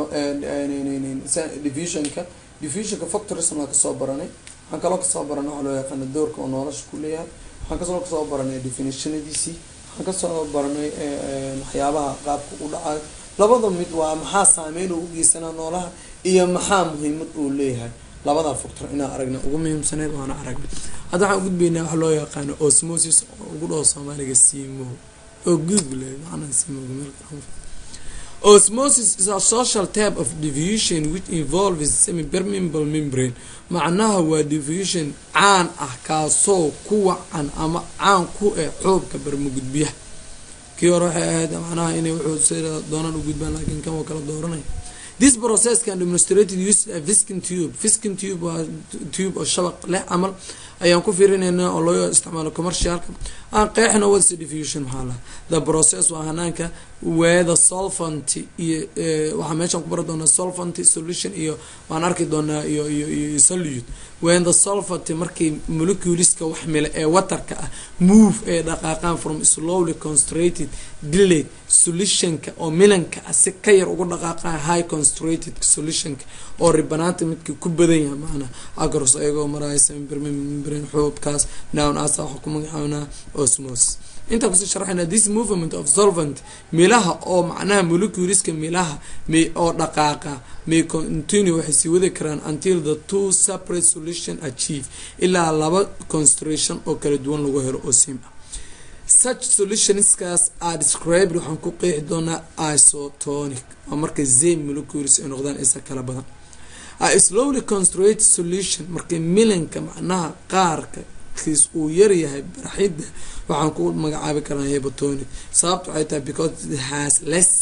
diffusionka diffusionka factorism waa kasoo baranay waxaan kaloo kasoo baranay waxaa loo yaqaano doorka oo nolosha ku leeyahay waxaan kasoo kasoo baranay definitionadiisii waxaan kasoo baranay waxyaabaha qaabka u dhacayo labada mid waa maxaa saameyn uu ugeysanaa noolaha iyo maxaa muhiimad uu leeyahay labadaa factor inaan aragna ugu muhiimsaneyd waana aragnay hadda waxaan ugudbaynaa waxa loo yaqaano osmosis oo ugu dhaho soomaaliga simo oo gudub le macnaa simoga meel osmosis is a social type of diffusion which involves semi-permeable membrane macnaha waa diffusion caan ah kaasoo ku wacan ama caan ku eh xoobka barmagudbiyaha kii hore waxay ahayd macnaha inay wuxuu sida doonaan u gudbaan laakiin kan waa kala dooranaya this process can demonstrated use a fiskin tube fiskin tube waa tube oo shabaq leh camal ayaan ku fiirinaynaa oo loo isticmaalo commercialka aan qeexna what's diffusion maxaa laha the process waa hanaanka weather solvent iyo waxaa meeshaan ku bari doonaa solvent solution iyo waan arki doonaa iyo iyo iyo solute when the solvent markii moleculeska wax mile ee waterka ah move ee dhaqaaqaan from slowly concentrated delayed solutionka oo milanka ah si ka yar uga dhaqaaqaan high concentrated solutionka oo ribanaanta midka ku badan yahay macnaa agros ayagoo maraya sembirmembrin xuubkaas nown asa waxa ku magacaabnaa osmosis intaan kusii sharxayna this movement of solvent milaha oo macnaha moleculeska milaha may oo dhaqaaqa may continue waxay sii wadi karaan until the two separate solution achieve ilaa laba concentration oo kala duwan lagu helo oo sim ah such solutionskaas are described waxaan ku qeexi doonaa isotonic oo marka zame molecules ay noqdaan isa kala badan a slowly concentrated solution markay milanka macnaha qaarka kiis uu yaryahay baraxidda waxaan ku magacaabi karnaa hebotonic sababta waxay tahay because it has less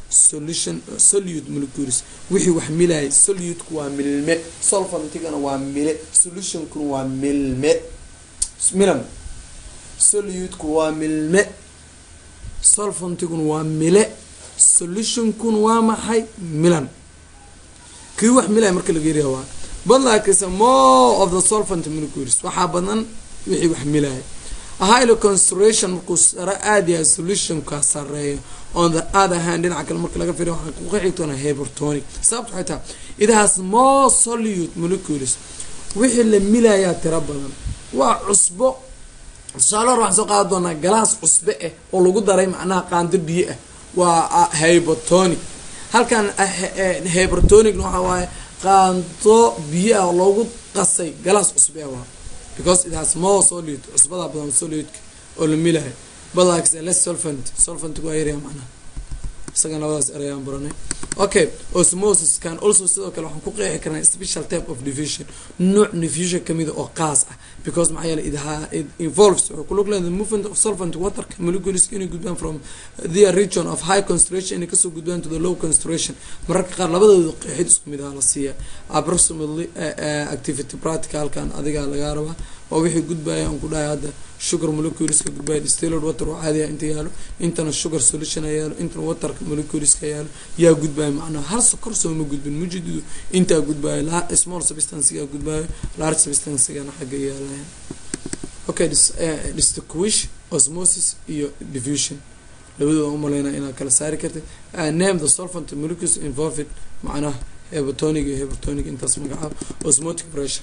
solution solute molecules wixii wax milaya soluteku waa milme solfantigana waa mile solutionkuna waa milme milam soluteku waa milme solfantiguna waa mile solutionkuna waa maxay milan kii wax milaya marka laga yariya waa badlaakisa more of the solvent molecules waxaa badan wixii wax milaya ahilo concentration markuu sare aada yahay solutionka sareeyo on the other hand dhinaca kale marka laga firiyo waxaa ku xigtoona hypertonic sababta waxay tahay it has more solute molecules wixii la milayaa tiro badan waa cusbo tusaale hor waxaan soo qaada doonaa galaas cusbe ah oo lagu daray macnaha qaando biyo ah waa hypertonic halkan hypertonicna waxaa waaye qaando biyo ah oo loogu qasay galaas cusbe ah waa because it has more solute cusbada badan soluteka oo la milahay badlaakis less solvent solvent waa yaryaa macnaha isagan labadaas erayaan baranay okay osmosis can also sidoo kale waxaan ku qeexi karnaa special type of diffusion nooc diffusion kamida oo qaas ah because maxaa yeele it involves wuxuu ku lug leedahay the movement of solvent waterka molecules inay gudbaan from the region of high concentration inay kasoo gudbaan to the low concentration mararka qaar labadooda qeexid isku mid aha la siiya approximately activity practicalkan adigaa lagaa rabaa waa wixii gudbaya aan ku dhahay hadda sugar moleculeska gudbaya distilled water oo caadiya inta yaalo intana sugar solution a yaalo intana waterka moleculeska yaalo yaa gudbaya macnaha hal sokor sooma gudbin mujididu intaa gudbaayo small substancega gudbaayo large substancegana xagga yaalaya okay distinguish osmosis iyo diffusion labadooda umaleynaa inaad kala saari kartid name the solvent molecules involved macnaha hebotonic iyo hebotonic intaas magacaab osmotic pressure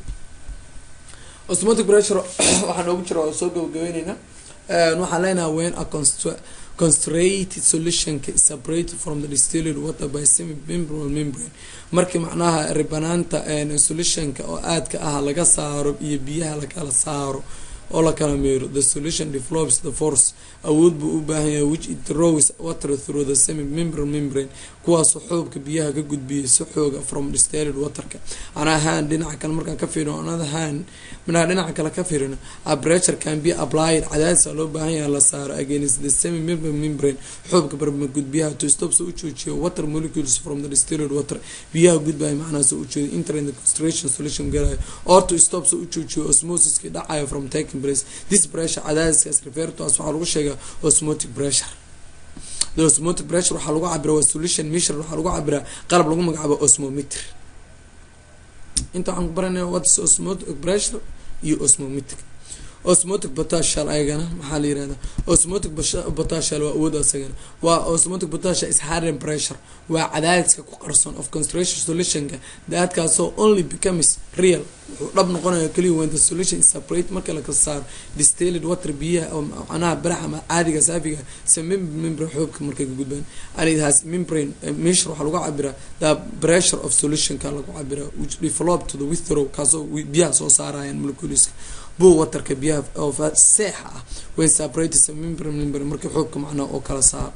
osmotic pressure waxaa noogu jira waa soo gabagabeyneyna waxaan leenaha when a constrated solutionka is separated from the distilled water by semi membrane membrane markii macnaha ribanaanta solutionka oo aadka ah laga saaro iyo biyaha lakala saaro oo la kala meero the solution develops the force awood buu u baahan yahay which it rows water through the semi membrane membrane kuwaasoo xoobka biyaha ka gudbiyay si xooga from distilled waterka ana ahaan dhinaca kale markaan ka fiirino another hand minaa dhinaca kale ka fiirino a pressure can be applied cadaadisa loo baahan yahay la saaro against the semi membrane membrane xoobka barmagudbiyaha to stop so u joojiyo water molecules from the distilled water biyaha gudbaya macnaha soo u jeedo entering the concentration solution galayo or to stop so u joojiyo osmosiska dhacayo from taking place this pressure cadaadiskaas refer to as waxaa lagu sheegaa osmotic pressure the osmotic pressure waxaa lagu cabira waa solution measure waxaa lagu cabiraa qalab lagu magacaabo osmometer inta waxaan ku baranaya whats osmotic pressure iyo osmometer osmotic potential ayagana maxaa la yirahdaa osmotic potential waa awood asagana waa osmotic potential is harden pressure waa cadaadiska ku qarsoon of concentration solutionka daadkaasoo only becomes real wuxuu dhab noqonaya keliya when the solution is separate marka la kala saaro distilled water biyaha oo macnaha barax ama caadiga saafiga se membrane xoobka markay ka gudbaan and it has membrane measure waxaa lagu cabiraa the pressure of solutionka lagu cabiraa which develop to the withrow kaasoo biyaha soo saarayaan moleculeska buu waterka biyaha oo seexa ah when separated membrane membrane markii xoobka macnaha oo kala saaro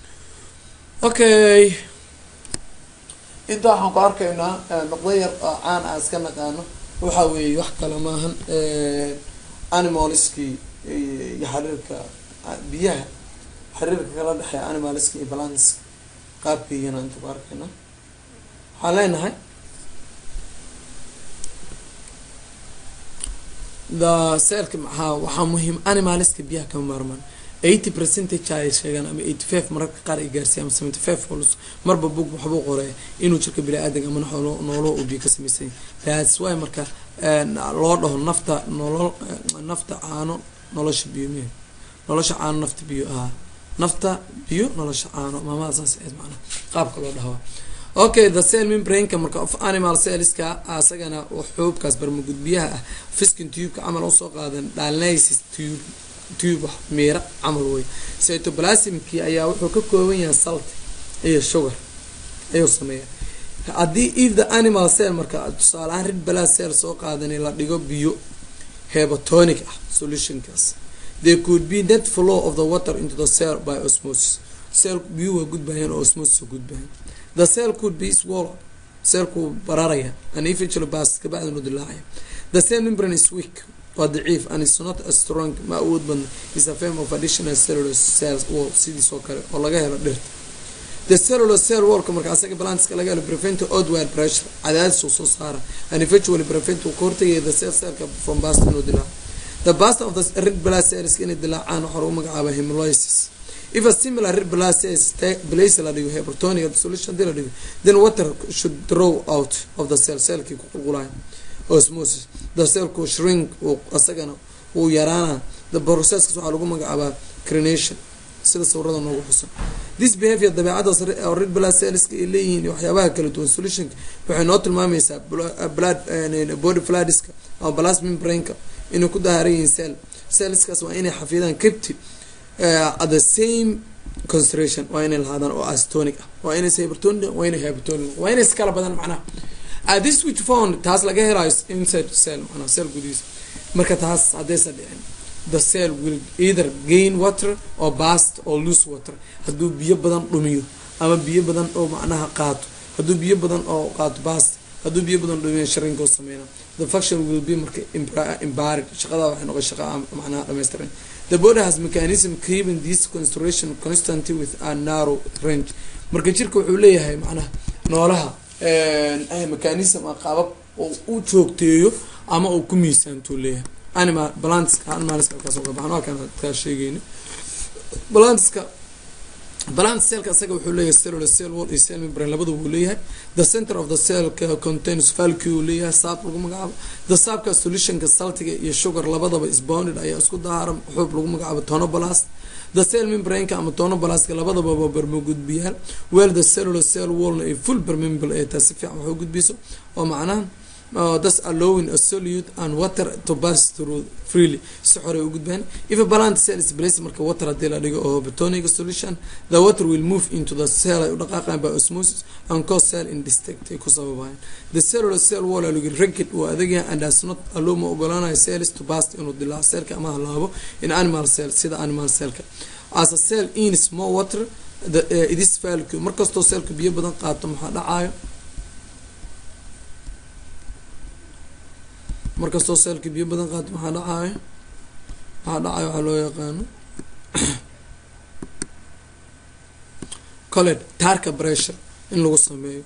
okay inta waxaan ku arkaynaa noqdo yar oo caan ah iska naqaano waxa weeye wax kale maahan animalskii iyo xiriirka biyaha xiriirka kala dhexeeya animalska iyo balance qaabkiiyana inta ku arkayna waxaan leenahay the selka maxaa waxaa muhiim animalska biyaha kama maarmaan eighty percentage ay sheegaan ama eighty five mararka qaar ay gaarsiiya ama seventy five hols marba bug waxbuu qoreeya inuu jirka bini-aadanka ama noolo uu biyo ka samaysanya that's why marka loo dhaho nafta nolol nafta caano nolosha biyo miya nolosha caano nafta biyo ahaa nafta biyo nolosha caano maamada saas ahayd macnaha qaabka loo dhahaa okay the cell membraneka marka of animal cellska asagana xuubkaas barmagudbiyaha ah fiskin tubeka camal usoo qaadan dialysis tube tube wax miira camal wey cytoplasmkii ayaa wuxuu ka kooban yahay salt iyo sugar ayuu sameeya haddii if the animal cell marka tusaale ahaan rid bala cell soo qaadani la dhigo biyo hebotonic ah solutionkaas there could be net flow of the water into the cell by osmosis cell biyuhu waa gudbayaan oo osmosis gudbayan the cell could be swallow cellku bararaya and eventually bas kabacdinu dilaacaya the cell membrane is weak waa daciif and is not as strong ma awood badna is a form of additional cellular cells wall sidiis oo kale oo laga helo dhirta the cellular cell wallka marka asaga balanska laga helo prevent outward pressure cadaadis uu soo saara and eventually prevent uu ka hortagaya the cell cellka from bast inuu dilaaco the bast of the red blood cells inay dilaacaan waxaa lagu magacaaba hemolysis if a similar red blood cells place la dhigo hypertonic solution hadii la dhigo then water should draw out of the cell cellkii ku qulqulayo osmosis the cellku shrink uu asagana uu yaraana the processkaas waxaa lagu magacaabaa crenation sida sawirada noogu xusan this behavior dabeecadaas red blood cellska ay leeyihiin waxyaabaha kala duwan solutionka waxay noo tilmaamaysaa blood body fluidska ama plasma membrane-ka inay ku dahaaran yihiin cell cellskaas waa inay xafidaan captive at the same concentration waa inay lahaadaan oo astonic ah waa inay hypertonic waa inay hypertonic waa inay iskala badan macnaha uh, this which found taas laga helayo inside cell macnaha cell gudihiisa marka taas haddaysa dhicin the cell will either gain water or bast or lose water hadduu biyo badan dhumiyo ama biyo badan oo macnaha qaato hadduu biyo badan oo qaato bast hadduu biyo badan dhumiyo sharinkoo sameyna the function will be marka imbarid shaqada waxay noqon shaqa macnaha dhammaystiran the body has mechanism keeping this concentration constantly with a narrow range marka jirka wuxuu leeyahay macnaha noolaha mechanism a qaabab oo u joogteeyo ama uu ku miisaantuu leeyahay animal balanska animalska halkaas uga baxan halkaan kaa sheegeyni balanska balance cellka asaga wuxuu leeyahay cellular cell wall iyo cell membrane labada wuu leeyahay the center of the cell contains valky uu leeyahay saab lagu magacaabo the saabka solutionka saltiga iyo sugar labadaba isbounded ayaa isku dahaaran xuub lagu magacaabo tonoblast the cell membrane-ka ama tonoblast-ka labadaba waa barmogudbiyaal well the cellular cell wallna ay full permeable ay tahay si fiican wax u gudbiso oo macnaha Uh, thus allowing a solute and water to pass through freely si xorey u gudbaan if a balant cell is placed marka water haddii la dhigo oo betonic solution the water will move into the cell ay u dhaqaaqaan by osmosis and cause cell indistinct ay ku sababayaan the cellular cell wall lagu rigid uu adagyahay and does not allow ma ogolaanayo cells to pass inuu dilaaco cellka ama halaabo in animal cell sida animal cellka as a cell ins more water the, uh, it is vacuum markastoo cellka biyo badan qaato maxaa dhacayo markastoo seelka biyo badan qaato maxaa dhacayo maxaa dhacayo waxaa loo yaqaano colet tarka pressure in lagu sameeyo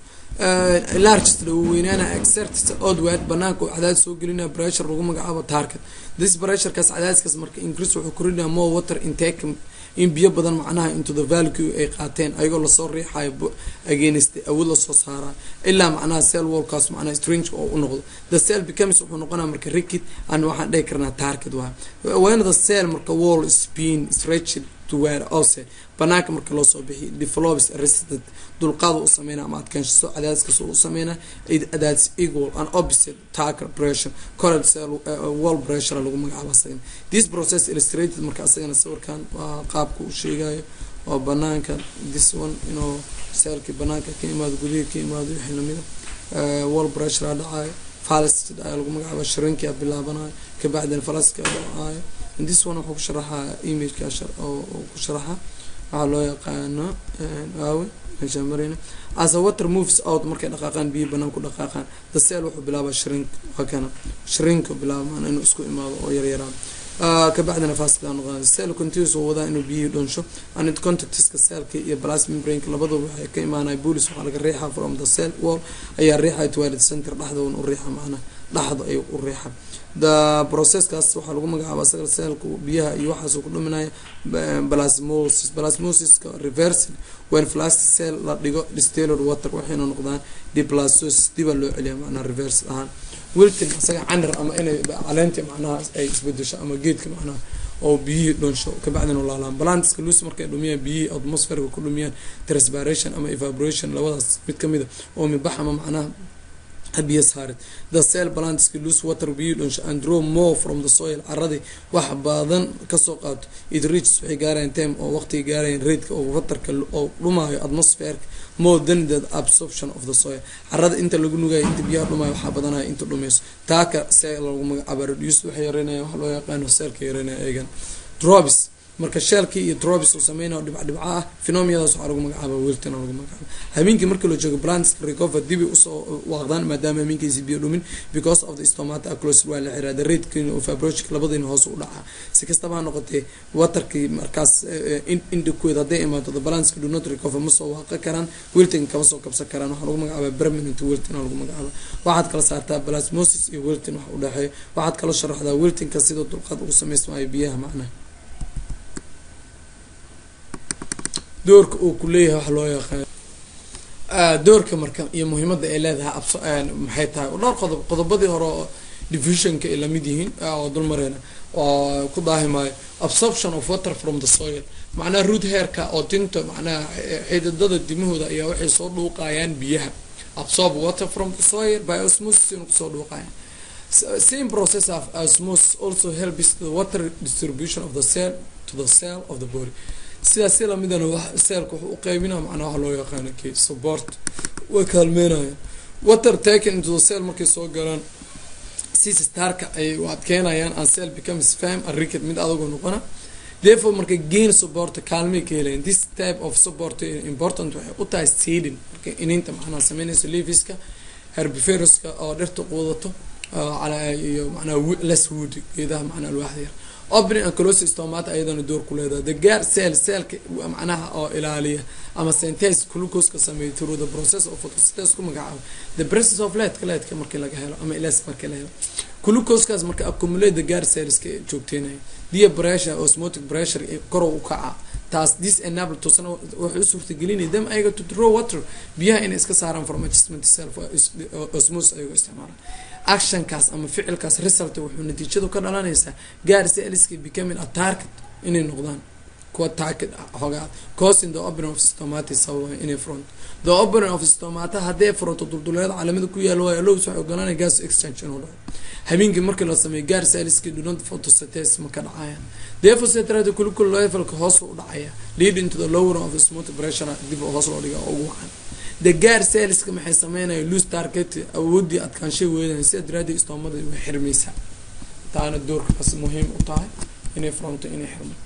largest lagu weynaana exertis odward banaanka uu cadaadis soo gelinaya pressure lagu magacaabo target this pressurekaas cadaadiskaas marka increase wuxuu korinaya more water intake in biyo badan macnaha into the value ay qaateen ayagoo lasoo riixayo against awood lasoo saarayo ilaa macnaha cell wallkaas macnaha strange oo u noqdo the cell becomes wuxuu noqonaya marka rigid and waxaan dhihi karnaa target waayo when the cell marka wall is being stretched to where ose banaanka marka loo soo bixiyo develops resisted dulqaad u sameynaa ama adkaanshiso cadaadiskaas u sameynaa cadaadis equal and opposite target pressure current cell wall pressure lagu magacaabo asagana this process illustrated marka asagana sawirkan waa qaabka uu sheegayo oo banaanka this one inuu cellki banaanka ka imaado gudaha ka imaado wixii lamida wall pressure a dhacayo falasted ayaa lagu magacaaba shrinkia bilaabanayo kabacdina falaska dhacayo this one wuxuu ku sharaxaa imageka oo ku sharaxa waxaa loo yaqaano aawe meeshaa marayna as a water moves out markay dhaqaaqaan biyo banaan ku dhaqaaqaan the cell wuxuu bilaaba shrink waa kana shrink bilaaba maana inuu isku imaado oo yaryaraan kabacdina faska noqon cell continuous oo wadaa inuu biyihii dhonsho and contactiska cellka iyo plasma membrane labaduba waxay ka imaanaya bulis waxaa laga riixaa from the cell wall ayaa riixaya toward center dhexdoona u riixa macnaha dhexda ayuu u riixa the processkaas waxaa lagu magacaaba asaga cellka biyaha iyo waxaasuu ku dhuminaya plasmosis plasmosiska reversed when plastic cell la dhigo distilled water waxayna noqdaan diplastosis dibaa loo celiya macnaha reverse ahaan wilton asaga canir ama inay caleenta macnaha ay isbedesho ama geedka macnaha oo biyihii dhonsho kabacdina laalaan balantiska luus markay dhumiyaan biyihii atmosferka ku dhumiyaan transpiration ama evaporation labadaas mid kamid a oo mibax ama macnaha biyo saarid the cell balantiska loose water biyo dhonsho and draw more from the soil caradii wax badan kasoo qaato it reaches waxay gaarayaan time oo waqtiga gaarayaan raidka oo waterka oo dhumaayo atmosferka more than the absorption of the soil carada inta lagu nugayo inta biyaha dhumaayo waxaa badanaya inta dhumayso taaka cell lagu magacaaba reduce waxay yareynaya wax loo yaqaano cellka yareynaya eegan drops marka sheelkii iyo trobis uu sameynayo dhibcdhibca ah phenomiyadaas waxaa lagu magacaaba wilton lagu magacaaba habeenkii markii la joogo plants recover dibi usoo waaqdaan maadaama habeenkiisi biyo dhumin because of the stomata close waa la xiraa the rate of approach labadiina hoos u dhacaa si kastaba ha noqotee waterkii markaas indhikuweed hadday imaato the balanska do not recover ma soo waaqa karaan wilton kama soo kabsan karaan waxaa lagu magacaaba permanent wilton lagu magacaaba waxaad kala saartaa plasmosis iyo wilton wax udhexeeya waxaad kala sharaxdaa wiltonka sida dulqaad ugu sameysmaayo biyaha macnaha doorka uu ku leeyahay wax loo yaqaan doorka marka iyo muhiimada ay leedahay maxay tahay dhowr qodob qodobadii hore oo divisionka ay lamid yihiin oo dulmareena oo ku daahimaayo absorption of water from the soil macnaha root hairka oo tinta macnaha xididada dimahooda ayaa waxay soo dhuuqayaan biyaha absorb water from the soil by osmosis inuu kusoo dhuuqayaan same process of osmosis also helps the water distribution of the cell to the cell of the body sidaas si lamidana seelka wuxuu u qeybinaa macnaa waxa loo yaqaana k support way kaalmeynayaan water taken into the cell markay soo galaan sistarka ay u adkeynayaan and cell becomes fam and ricket mid adagoo noqona therefore marka gain support kaalmay ka helayan this type of support important waxay u tahay seeding marka ininta macnaa sameynayso leafiska herbiferuska oo dhirta quudato iyo macnaa less wood geedaha macnaa alwaaxda yar opening and closing stomata ayadana door ku leedahay the gar cell cellka macnaha oo ilaaliya ama synthase glucose-ka sameeya through the process of photosynthesis ku magacaabo the presence of leadka leadka markii laga helo ama ilas markii la helo glucose-kaas marka accumulate the gar cellska joogteynaya dia pressure osmotic pressure korow u kaca taas this enable tusana waxay u suurtagelinaya them ayaga to draw water biyaha inay iska saaraan from adjustment cell osmosis ayagoo isticmaalaan actionkaas ama ficilkaas result wuxuu natiijadu ka dhalanaysaa gaar celska becoming a target inay noqdaan kuwa target hogaa causing the opening of stomata sababa inay front the opening of stomata haddee fronto dulduleeda caalamada ku yaalo waayo lows waxay ogolanaya gas exchange inuu dhaco habeenkii markii la sameeyo gaar celska dunad photosynthesis ma ka dhacayaan therefore setrada kulikul levelka hoos u dhacaya leading to the lower of the smooth pressure dib hoos loo dhiga ugu wacan the gaar cellska maxay sameynaya loose target awoodii adkaanshay weedan sida daraadii istoomada way xirmaysaa taana doorkaas muhiim u tahay inay fronto inay xirmato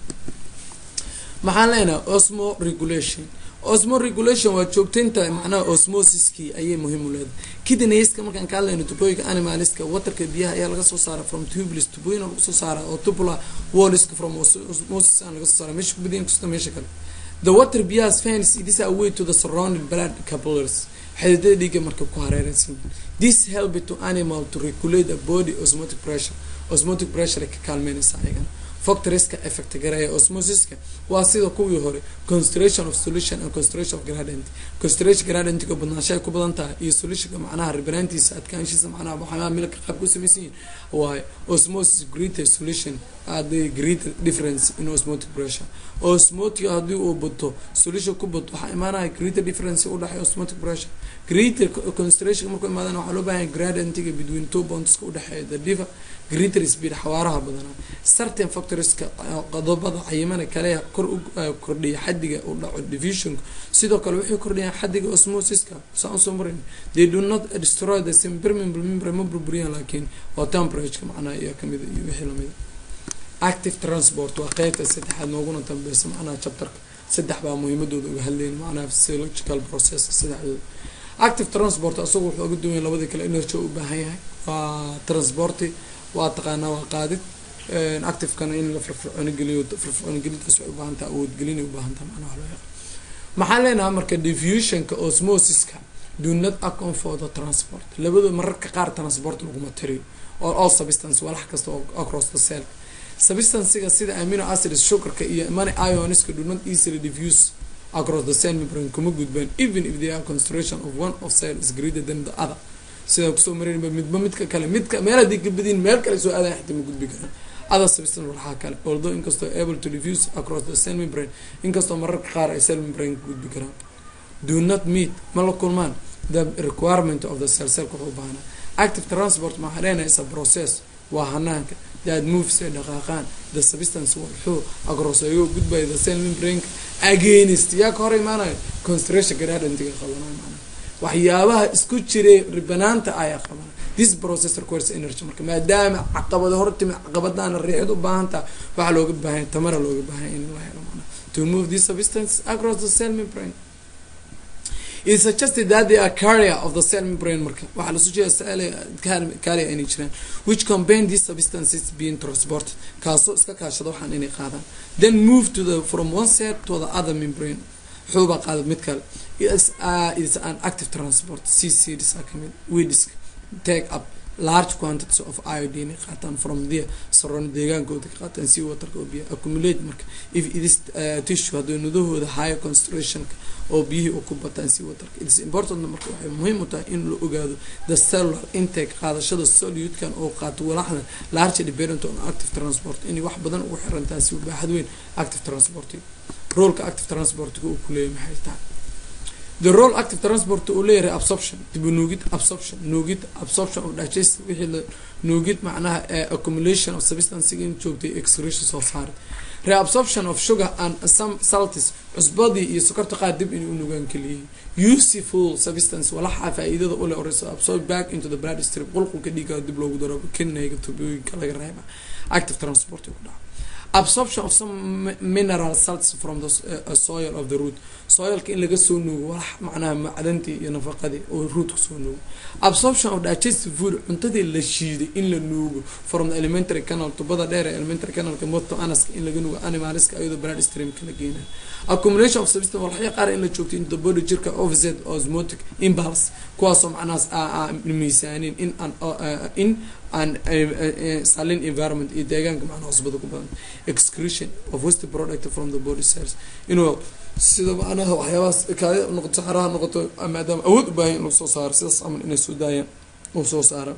maxaan leenahay osmo regulation osmo regulation waa joogtaynta macnaha osmosiskii ayay muhiim u leedahay kidneyska markaan ka hadlayno tubooyinka animaliska waterka biyaha ayaa laga soo saara from tubulus tubooyin lagu soo saara oo tubula walliska from osmosis aan laga soo saara meesha kubadiin kasta meesha kale the water biyahaas fans it is a way to the surrounding blood capillaries xididada dhiiga marka ku hareeraysan this help to animal to regulate the body osmotic pressure osmotic pressure ka kaalmeynaysa ayagana factorieska effect gareeya osmosiska waa sida kuwii hore concentration of solution and concentration of gradient concentration gradientiga badnaanshahay ku badan tahay iyo solutionka macnaha ribanaantiisa adkaanshiisa macnaha waxyaalaha milka qaab ku samaysan yihin waaye osmosis greater solution the greater difference in osmotic pressure osmotic haddii uu bato solution ku bato waxaa imaanaya greater difference u dhexeeya osmotic pressure greater concentration markuu imaadana waxaa loo baahan gradientiga between two bondska udhexeeya the diver greater speed xawaaraha badanaa certain factorieska qodobada cayimana kale kor u kordhiya xadiga u dhaco division sidoo kale waxay kordhiyaan xadiga osmosiska saan usoo marin they do not destroy the same permeable membrane ma burburiyaan laakiin waa temperatureka macnaha iyo kamida iyo wixii lamida active transport waa qeybta saddexaad nooguna dambeysa macnaha chapterka saddex baa muhiimadooda uga hadleyn macnaha physiological process saddexdooda active transport asagu wuxuu uga duwanya labadii kale energy u baahan yahay waa transporti waa taqaanaa waa qaadid activekana in la firfircooni geliyo firfircooni gelintaas waxay ubaahantaha awoodgelinay ubaahantaha macnaha loo yaqaan maxaan leenahay marka diffusionka osmosiska do not account for the transport labadoo mararka qaar transport laguma tiriyo or all substance walax kasta oo across the cell substancega sida amino acids sugarka iyo many ioniska do not easily diffuse across the cell membrane kuma gudbaan even if they are concentration of one of cell is greater than the other sidaa kusoo marinba midba midka kale midka meel haddii ka badiin meel kale soo aadayan xataa ma gudbi karaan other substance waxaa kale although inkastoo able to diffuse across the cell membrane inkastoo mararka qaar ay cell membrane ka gudbi karaan do not meet ma la kulmaan the requirement of the cell cellka wuxuu baahnaa active transport maxaa leenahay is a process waa hanaanka that moves ay dhaqaaqaan the substance wuxuu across ayagoo gudbaya the cell membrane against yaa ka hor imaanayo concentration gradientiga qabanayo macnaha waxyaabaha isku jiray ribanaanta ayaa qabana this process requires energy marka maadaama caqabado hortimi caqabadaana riixid u baahan taha waxaa looga baahanya tamara looga baahanya in la helo macnaha to move these substances across the cell membrane it suggested that they are carrier of the cell membrane marka waxaa lasu jeeda carrier inay jiraan which combine these substances being transported kaasoo iska kaashada waxaan inay qaadaan then move to the from one set to the other membrane xuubaa qaada mid kale is uh, is an active transport ccds are kamid weedisk take up large quantities of iodine ay qaataan from there saroon deegaankooda ka qaataan si waterka oo biya accumulate marka if it is uh, tissue haddii nudahooda higher concentrationka oo biyihii u ku bataan si waterka it is important marka waxay muhiim u tahay in la ogaado the cellular intake qaadashada solute-kan oo qaato walaxda large dependent on active transport inay wax badan ugu xiran tahay si baaxad weyn active transport roolka active transportka uu kuleeyahy maxay tahay the role active transport uu leeyahay absorption dib u nuugid absorption nuugid absorption of digest wixii la nuugid macnaha accumulation of substancega in joogtay excretion soo saarid reabsorption of sugar and some salties cusbadii iyo sokorta qaar dib inay u nugaan keliyihiin useful substance walaxa faa-iidada ule oreyso absorb back into the blood stream qulqulka dhiiga dib loogu daro kinayga tubooyinka laga reeba active transport ku dhaca absorption of some mineral salts from the uh, soil of the root soilka in laga soo nuugo walax macnaha macdantii iyo nafaqadii oo rootka soo nuugo absorption of digestive food cuntadii la shiiday in la nuugo from the elementary canal tubada dheer ee elementary canalka moto anaska in laga nuugo animaliska iyadoo blood streamka la geenayo accumulation of substance walaxya qaar in la joogto into the body jirka offset osmotic impulse kuwaasoo macnahaas miisaanin in an in an salin environment iyo deegaanka macnaha cusbada ku badan excretion of waste product from the body cells inuu sida macnaha waxyaabahaas kaadi noqoto xaraha noqoto maadaama awood u baahan in lagu soo saaro sidaas camal inay soo daayaan uu soo saara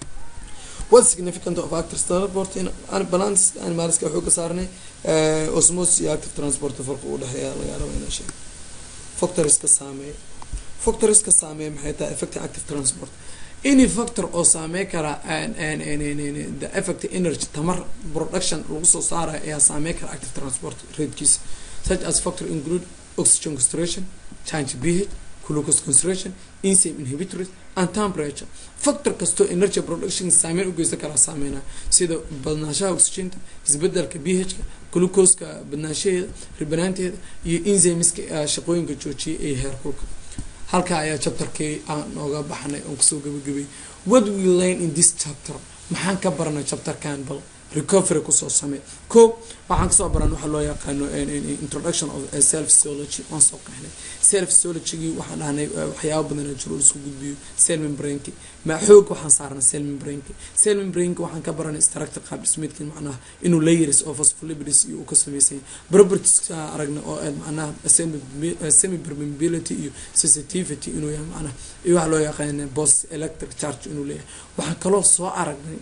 what significant of active transport in balance animalska waxuu ka saarnay osmosis iyo active transport farqa u dhexeeya laga raba inaa sheego factoriska saameeya factoriska saameeya maxay tahay effective active transport any factor oo saamey kara the effect energy tamar production lagu soo saarayo ayaa saamey kara active transport ratekiisa such as factor include oxygen concentration change ph glucose concentration enzyme inhibitors and temperature factor kastoo energy production saameyn u geysan karaa saameyna sida badnaanshaha oxygenta isbedelka ph-ka glucoska badnaanshaheeda ribanaanteeda iyo enzymeska shaqooyinka joojiyay ee heerkulka halkaa ayaa chapterkii aan nooga baxnay oon kusoo gabagabay what we learn in this chapter maxaan ka baranay chapterkan bal recovery kusoo samey ko waxaan kasoo baran waxaa loo yaqaano introduction of self physiology waan soo qeexnay self physiologygii waxaan dhahnay waxyaaba badan jiro isku gudbiyo cell membraneki ma xoog waxaan saarnay cell membraneki cell membraneki waxaan ka baranay structure qaab dhismeedkii macnaha inuu layers of phospholipids iyo uu ka sameysay properties aragna oo aad macnaha semi permeability iyo sensitivity inuu yahay macnaha iyo waxaa loo yaqaana post electric charge inuu leeyahay waxaan kaloo soo aragnay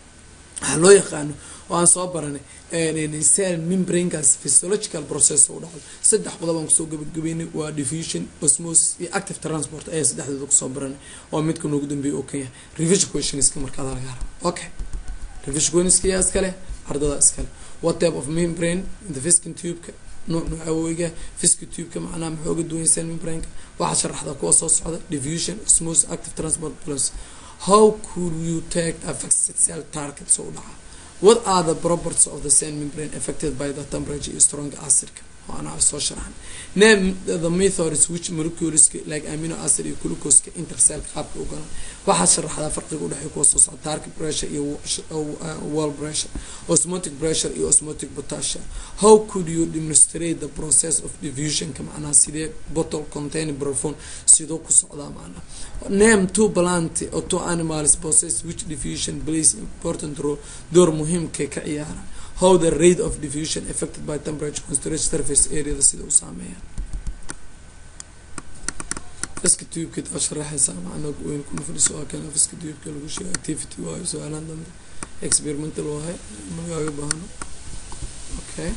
waxaa loo yaqaano oo aan soo baranay cell membranekaas physiological process u dhacdo saddex qodob aan kusoo gabagabeynay waa diffusion osmosis iyo active transport ayaa saddexdooda kusoo baranay oo midka noogu dambeeya oo kan yahay revision questionska markaada laga rabo okay revision questionska yaa iskale ardada iskale what type of membrane in the fiskin tube-ka nuuc nuuca weyga fiski tube-ka macnaha maxaa uga duwan cell membraneka waxaa sharaxda kuwa soo socda diffusion osmosis active transport plus how could you take a fixed cell target soo u dhaca what are the properties of the cell membrane affected by the temperature iyo strong acidka oo anaa soo sharaxan name the methods which molecules like amino acid iyo glucoseka intercell qaabka u galan waxaad sharaxdaa farqiga udhexeeya kuwa soo socda target pressure iyo wall pressure osmotic pressure iyo osmotic potassium how could you demonstrate the process of diffusionka macnaha sidee bottle contain prophone sidoo ku socdaa macnaha name two plant or two animals process which diffusion plays important role door muhiimka ka ciyaara how the rate of diffusion affected by temperature concentration surface areada sida u saameeya fiska tubeka taa sharaxaysa macnaa weyn kuma fadhiso waa kan fiska tubeka lagu sheega activity waayo su-aalaan dambe experimental waahay magaaga baahno okay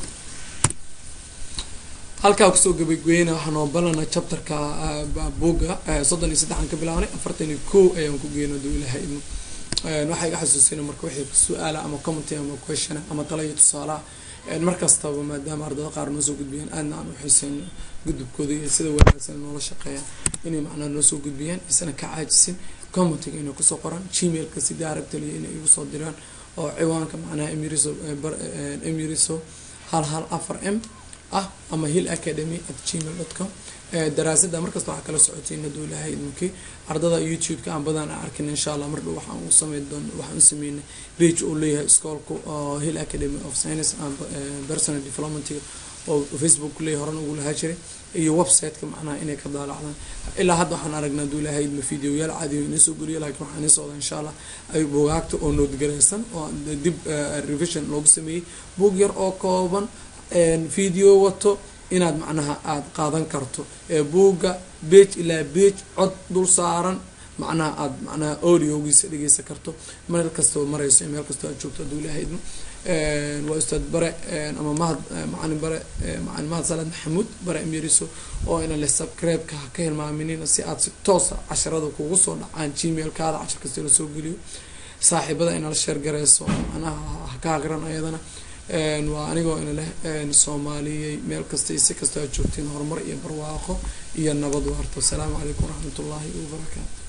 halkaa kusoo gabageyna waxaan oo balana chapterka buga soddon iyo saddexan ka bilaabnay afartan iyo ko ayaan ku geyna duu ilaha idmo waxaa iga xasuusina marka wixii su-aala ama commenty ama question ama tala iyo tusaalaha markastaba maadaama ardada qaar noo soo gudbiyaan aadna aan uxiiseyno gudubkooda iyo sida wanaagsan noola shaqeeyaan inay macnaa noo soo gudbiyaan isana ka caajisin commentiga inay kusoo qoraan gmailka si daaragtaliya inay igu soo diraan oo ciwaanka macnaha emiriso emiriso hal hal afar m ah ama hill academy at gmail dot com daraasada markasta waxaa kala socotiin haduu ilahay idminkii ardada youtube-ka aan badan a arkin insha allah mar dhow waxaan u sameyn doon waxaan u sameynay page uu leeyahay iskoolka oo hill academy of science and personal developmentiga oo facebook leeyahay horan ugu lahaa jiray iyo website-ka macnaha inay ka daalacdaan ilaa hadda waxaan aragnaa haduu ilahay idma videoyaal caadiyo inoo soo geliyo laakiin waxaan ii socda insha allah ay bugaagta oo noodgareysan oo dib revision loogu sameeyey buug yar oo kooban video wato inaad macnaha aada qaadan karto ee buugga bage ilaa bage cod dul saaran macnaha aada macnaha audiogiisa dhegeysan karto meel kastoo mareyso meel kastoo aad joogto hadduu ilahay idmo waa ustaad bare ama mahad macalin bare macalin mahad salaad maxamuud bare emiriso oo ina le subscribe-ka ha ka hilmaaminina si aad si toosa casharada kugu soo dhacaan gmail-kaada cashar kasta lasoo geliyo saaxiibada inala sheer gareyso macnaha ha ka hagran ayadana waa anigoo ina leh soomaaliyey meel kasta iyo si kastoo aad joogtiin horumar iyo barwaaqo iyo nabad waarto asalaamu calaykum waraxmat ullaahi wabarakaatu